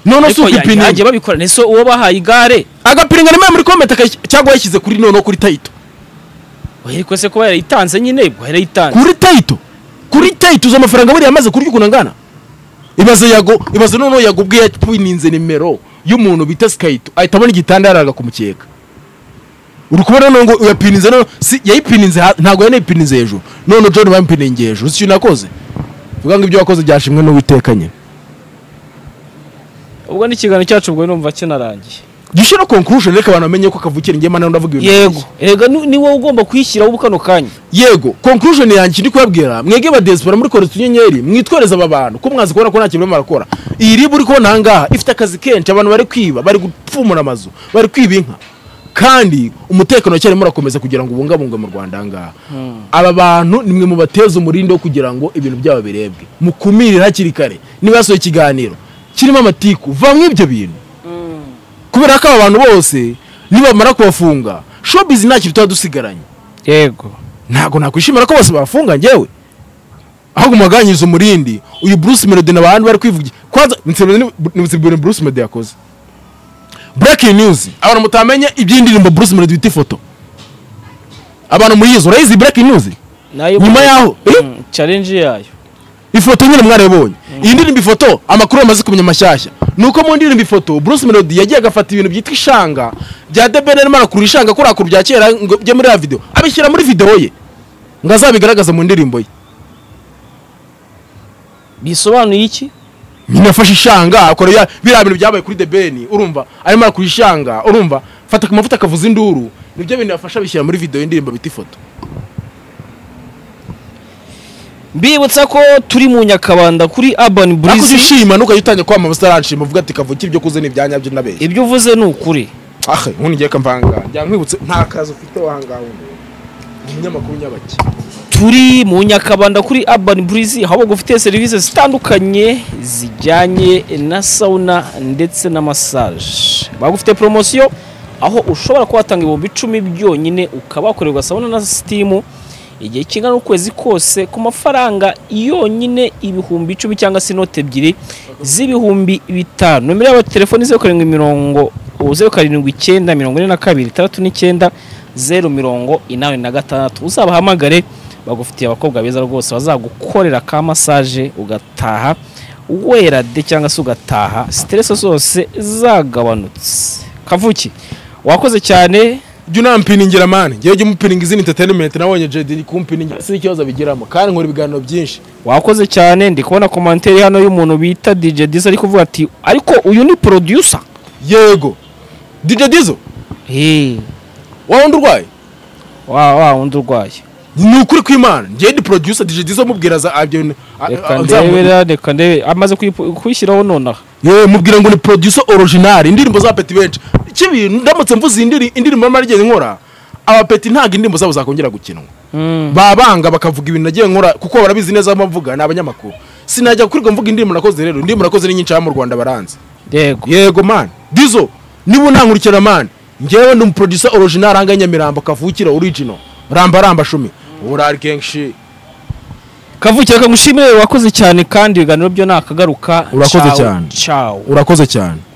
noneho si ariko ugupininga yagiye babikora nese uwo bahaye igare agapininga nimero muri komenti akayi- cyangwa yashyize kuri noneho kuri tayito ariko se kuba yarayitanze nyine ubwo yarayitanze kuri tayito kuri tayito uzi amafaranga buriya amaze kurya ukuntu angana ibaze yago ibaze noneho yagubwiye yapininze nimero y'umuntu bita sikayito ahita abona igitanda yaraga ku mukeka uri kubona noneho ngo yapininze noneho si yayipininze ha- ntabwo yanayipininze hejuru noneho john bamupininze hejuru si ikintu yakoze vuga ngo ibyo wakoze byashimwe n'uwiteka nyine ubwo ni ikiganiro cyacu ubwo numva kinarangiye gishyira conclusion reka abantu bamenye ko kavukira njye mana ndavuga ibintu yego erega ni ni wowe ugomba kuyishyiraho ubu kano kanya yego conclusion yanjye ndi kubabwira mwege ba diaspora muri kora utunyenyeri mwitwereze aba bantu ko mwazi kubona ko nta kintu barimo barakora iyi ribu uri kubona ahangaha ifite akazi kenshi abantu bari kwiba bari gupfumura amazu bari kwiba inka kandi umutekano cyarimo urakomeza kugira ngo ubungabungwe mu rwanda ahangaha aba bantu nimwe mubateze umurindi wo kugira ngo ibintu byabo birebwe mukumire hakiri kare niba yasohoye ikiganiro kirimo amatiku vamwe ibyo bintu kubera ko aba bantu bose nibamara kubafunga showbiz nta kintu tuba dusigaranye yego ntabwo nakwishimira ko bose bafunga njyewe ahubwo mugabanyiriza umurindi uyu bruce melody na bantu bari kwivugira kwanza nibutse bruce melody yakoze breaking news abantu mutamenya iby'indirimbo bruce melody bita ifoto abantu muyizi urayizi breaking news nayo Nyuma yaho, eh? Mm, challenge yayo ifoto nyine mwarabonye iyi ndirimbo ifoto amakuru yamaze kumenya mashyashya ni uko mu ndirimbo ifoto bruce melody yagiye agafata ibintu byitwa ishanga bya debeni arimo arakura ishanga kurakura bya kera ngo bye muri ya videwo abishyira muri videwo ye ngo azabigaragaze mu ndirimbo ye bisobanuye iki nyine afashe ishanga akora ya- biriya bintu byabaye kuri the ben urumva arimo arakura ishanga urumva fata ku mavuta akavuza induru nibyo bintu yafasha bishyira muri video y'indirimbo bita ifoto mbibutsa ko turi mu nyakabanda kuri urban ariko burizi ushima ntukajya utangira kwamamaza utaranshima uvuga ati kavukire ibyo kuze ni ibyanya byo nabeshye ibyo uvuze ni ukuri ahe ubundi ngiye kamvanga njya nkwibutse nta kazi ufite wahangaha undi Ni umunyamakuru nyabaki turi mu nyakabanda kuri urban burizi aho bagufitiye serivisi zitandukanye zijyanye na sauna ndetse na massage bagufitiye poromosiyo aho ushobora kuba watanga ibihumbi icumi byonyine ukaba wakorerwa sauna na sitimu igihe kingana n'ukwezi kose ku mafaranga yonyine ibihumbi icumi cyangwa se inote ebyiri z'ibihumbi bitanu nomero yabo telefoni zeru karindwi mirongo zeru karindwi icyenda mirongo ine na kabiri itandatu n'icyenda zeru mirongo inani na gatandatu uzabahamagare bagufitiye abakobwa beza rwose bazagukorera ka masaje ugataha wera de cyangwa se ugataha siteresi zose zagabanutse kavuki wakoze cyane jya unampiningira mani ngewe jya umupininga izindi entertainment nabonye jedi iri kumpiningira si ikibazo bigiramo kandi nkora ibiganiro byinshi wakoze cyane ndi kubona komantere hano y'umuntu bita DJ Diz ari kuvuga ati ariko uyu ni producer yego dj dizo hey wowe undi urwaye wa wa undi urwaye ni ukuri kw'imana ngewe ndi producer dj dizo mubwira za abyo reka ndebera reka ndebe amaze kuyipu- kuyishyiraho nonaha yewe mubwira ngo ni producer original indirimbo za peti benshi kibi ndamutse mvuze indiri- indirimbo mara igeze nkora abapeti ntabwo indirimbo zabo zakongera gukinwa babanga bakavuga ibintu nagiye nkora kuko barabizi neza aho mvuga ni abanyamakuru sinajya kurirwa mvuga indirimbo nakoze rero indirimbo nakoze ni nyinshi hano mu rwanda baranze yego yego mani dizo niba unankurikira mani ngewe ndi umuproducer original ahanga nyamirambo kavukira original ramba ramba shumi urari kenshi kavukire reka ngushimire wakoze cyane kandi ibiganiro byo nakagaruka Urakoze Ciao, cyane. ciao urakoze cyane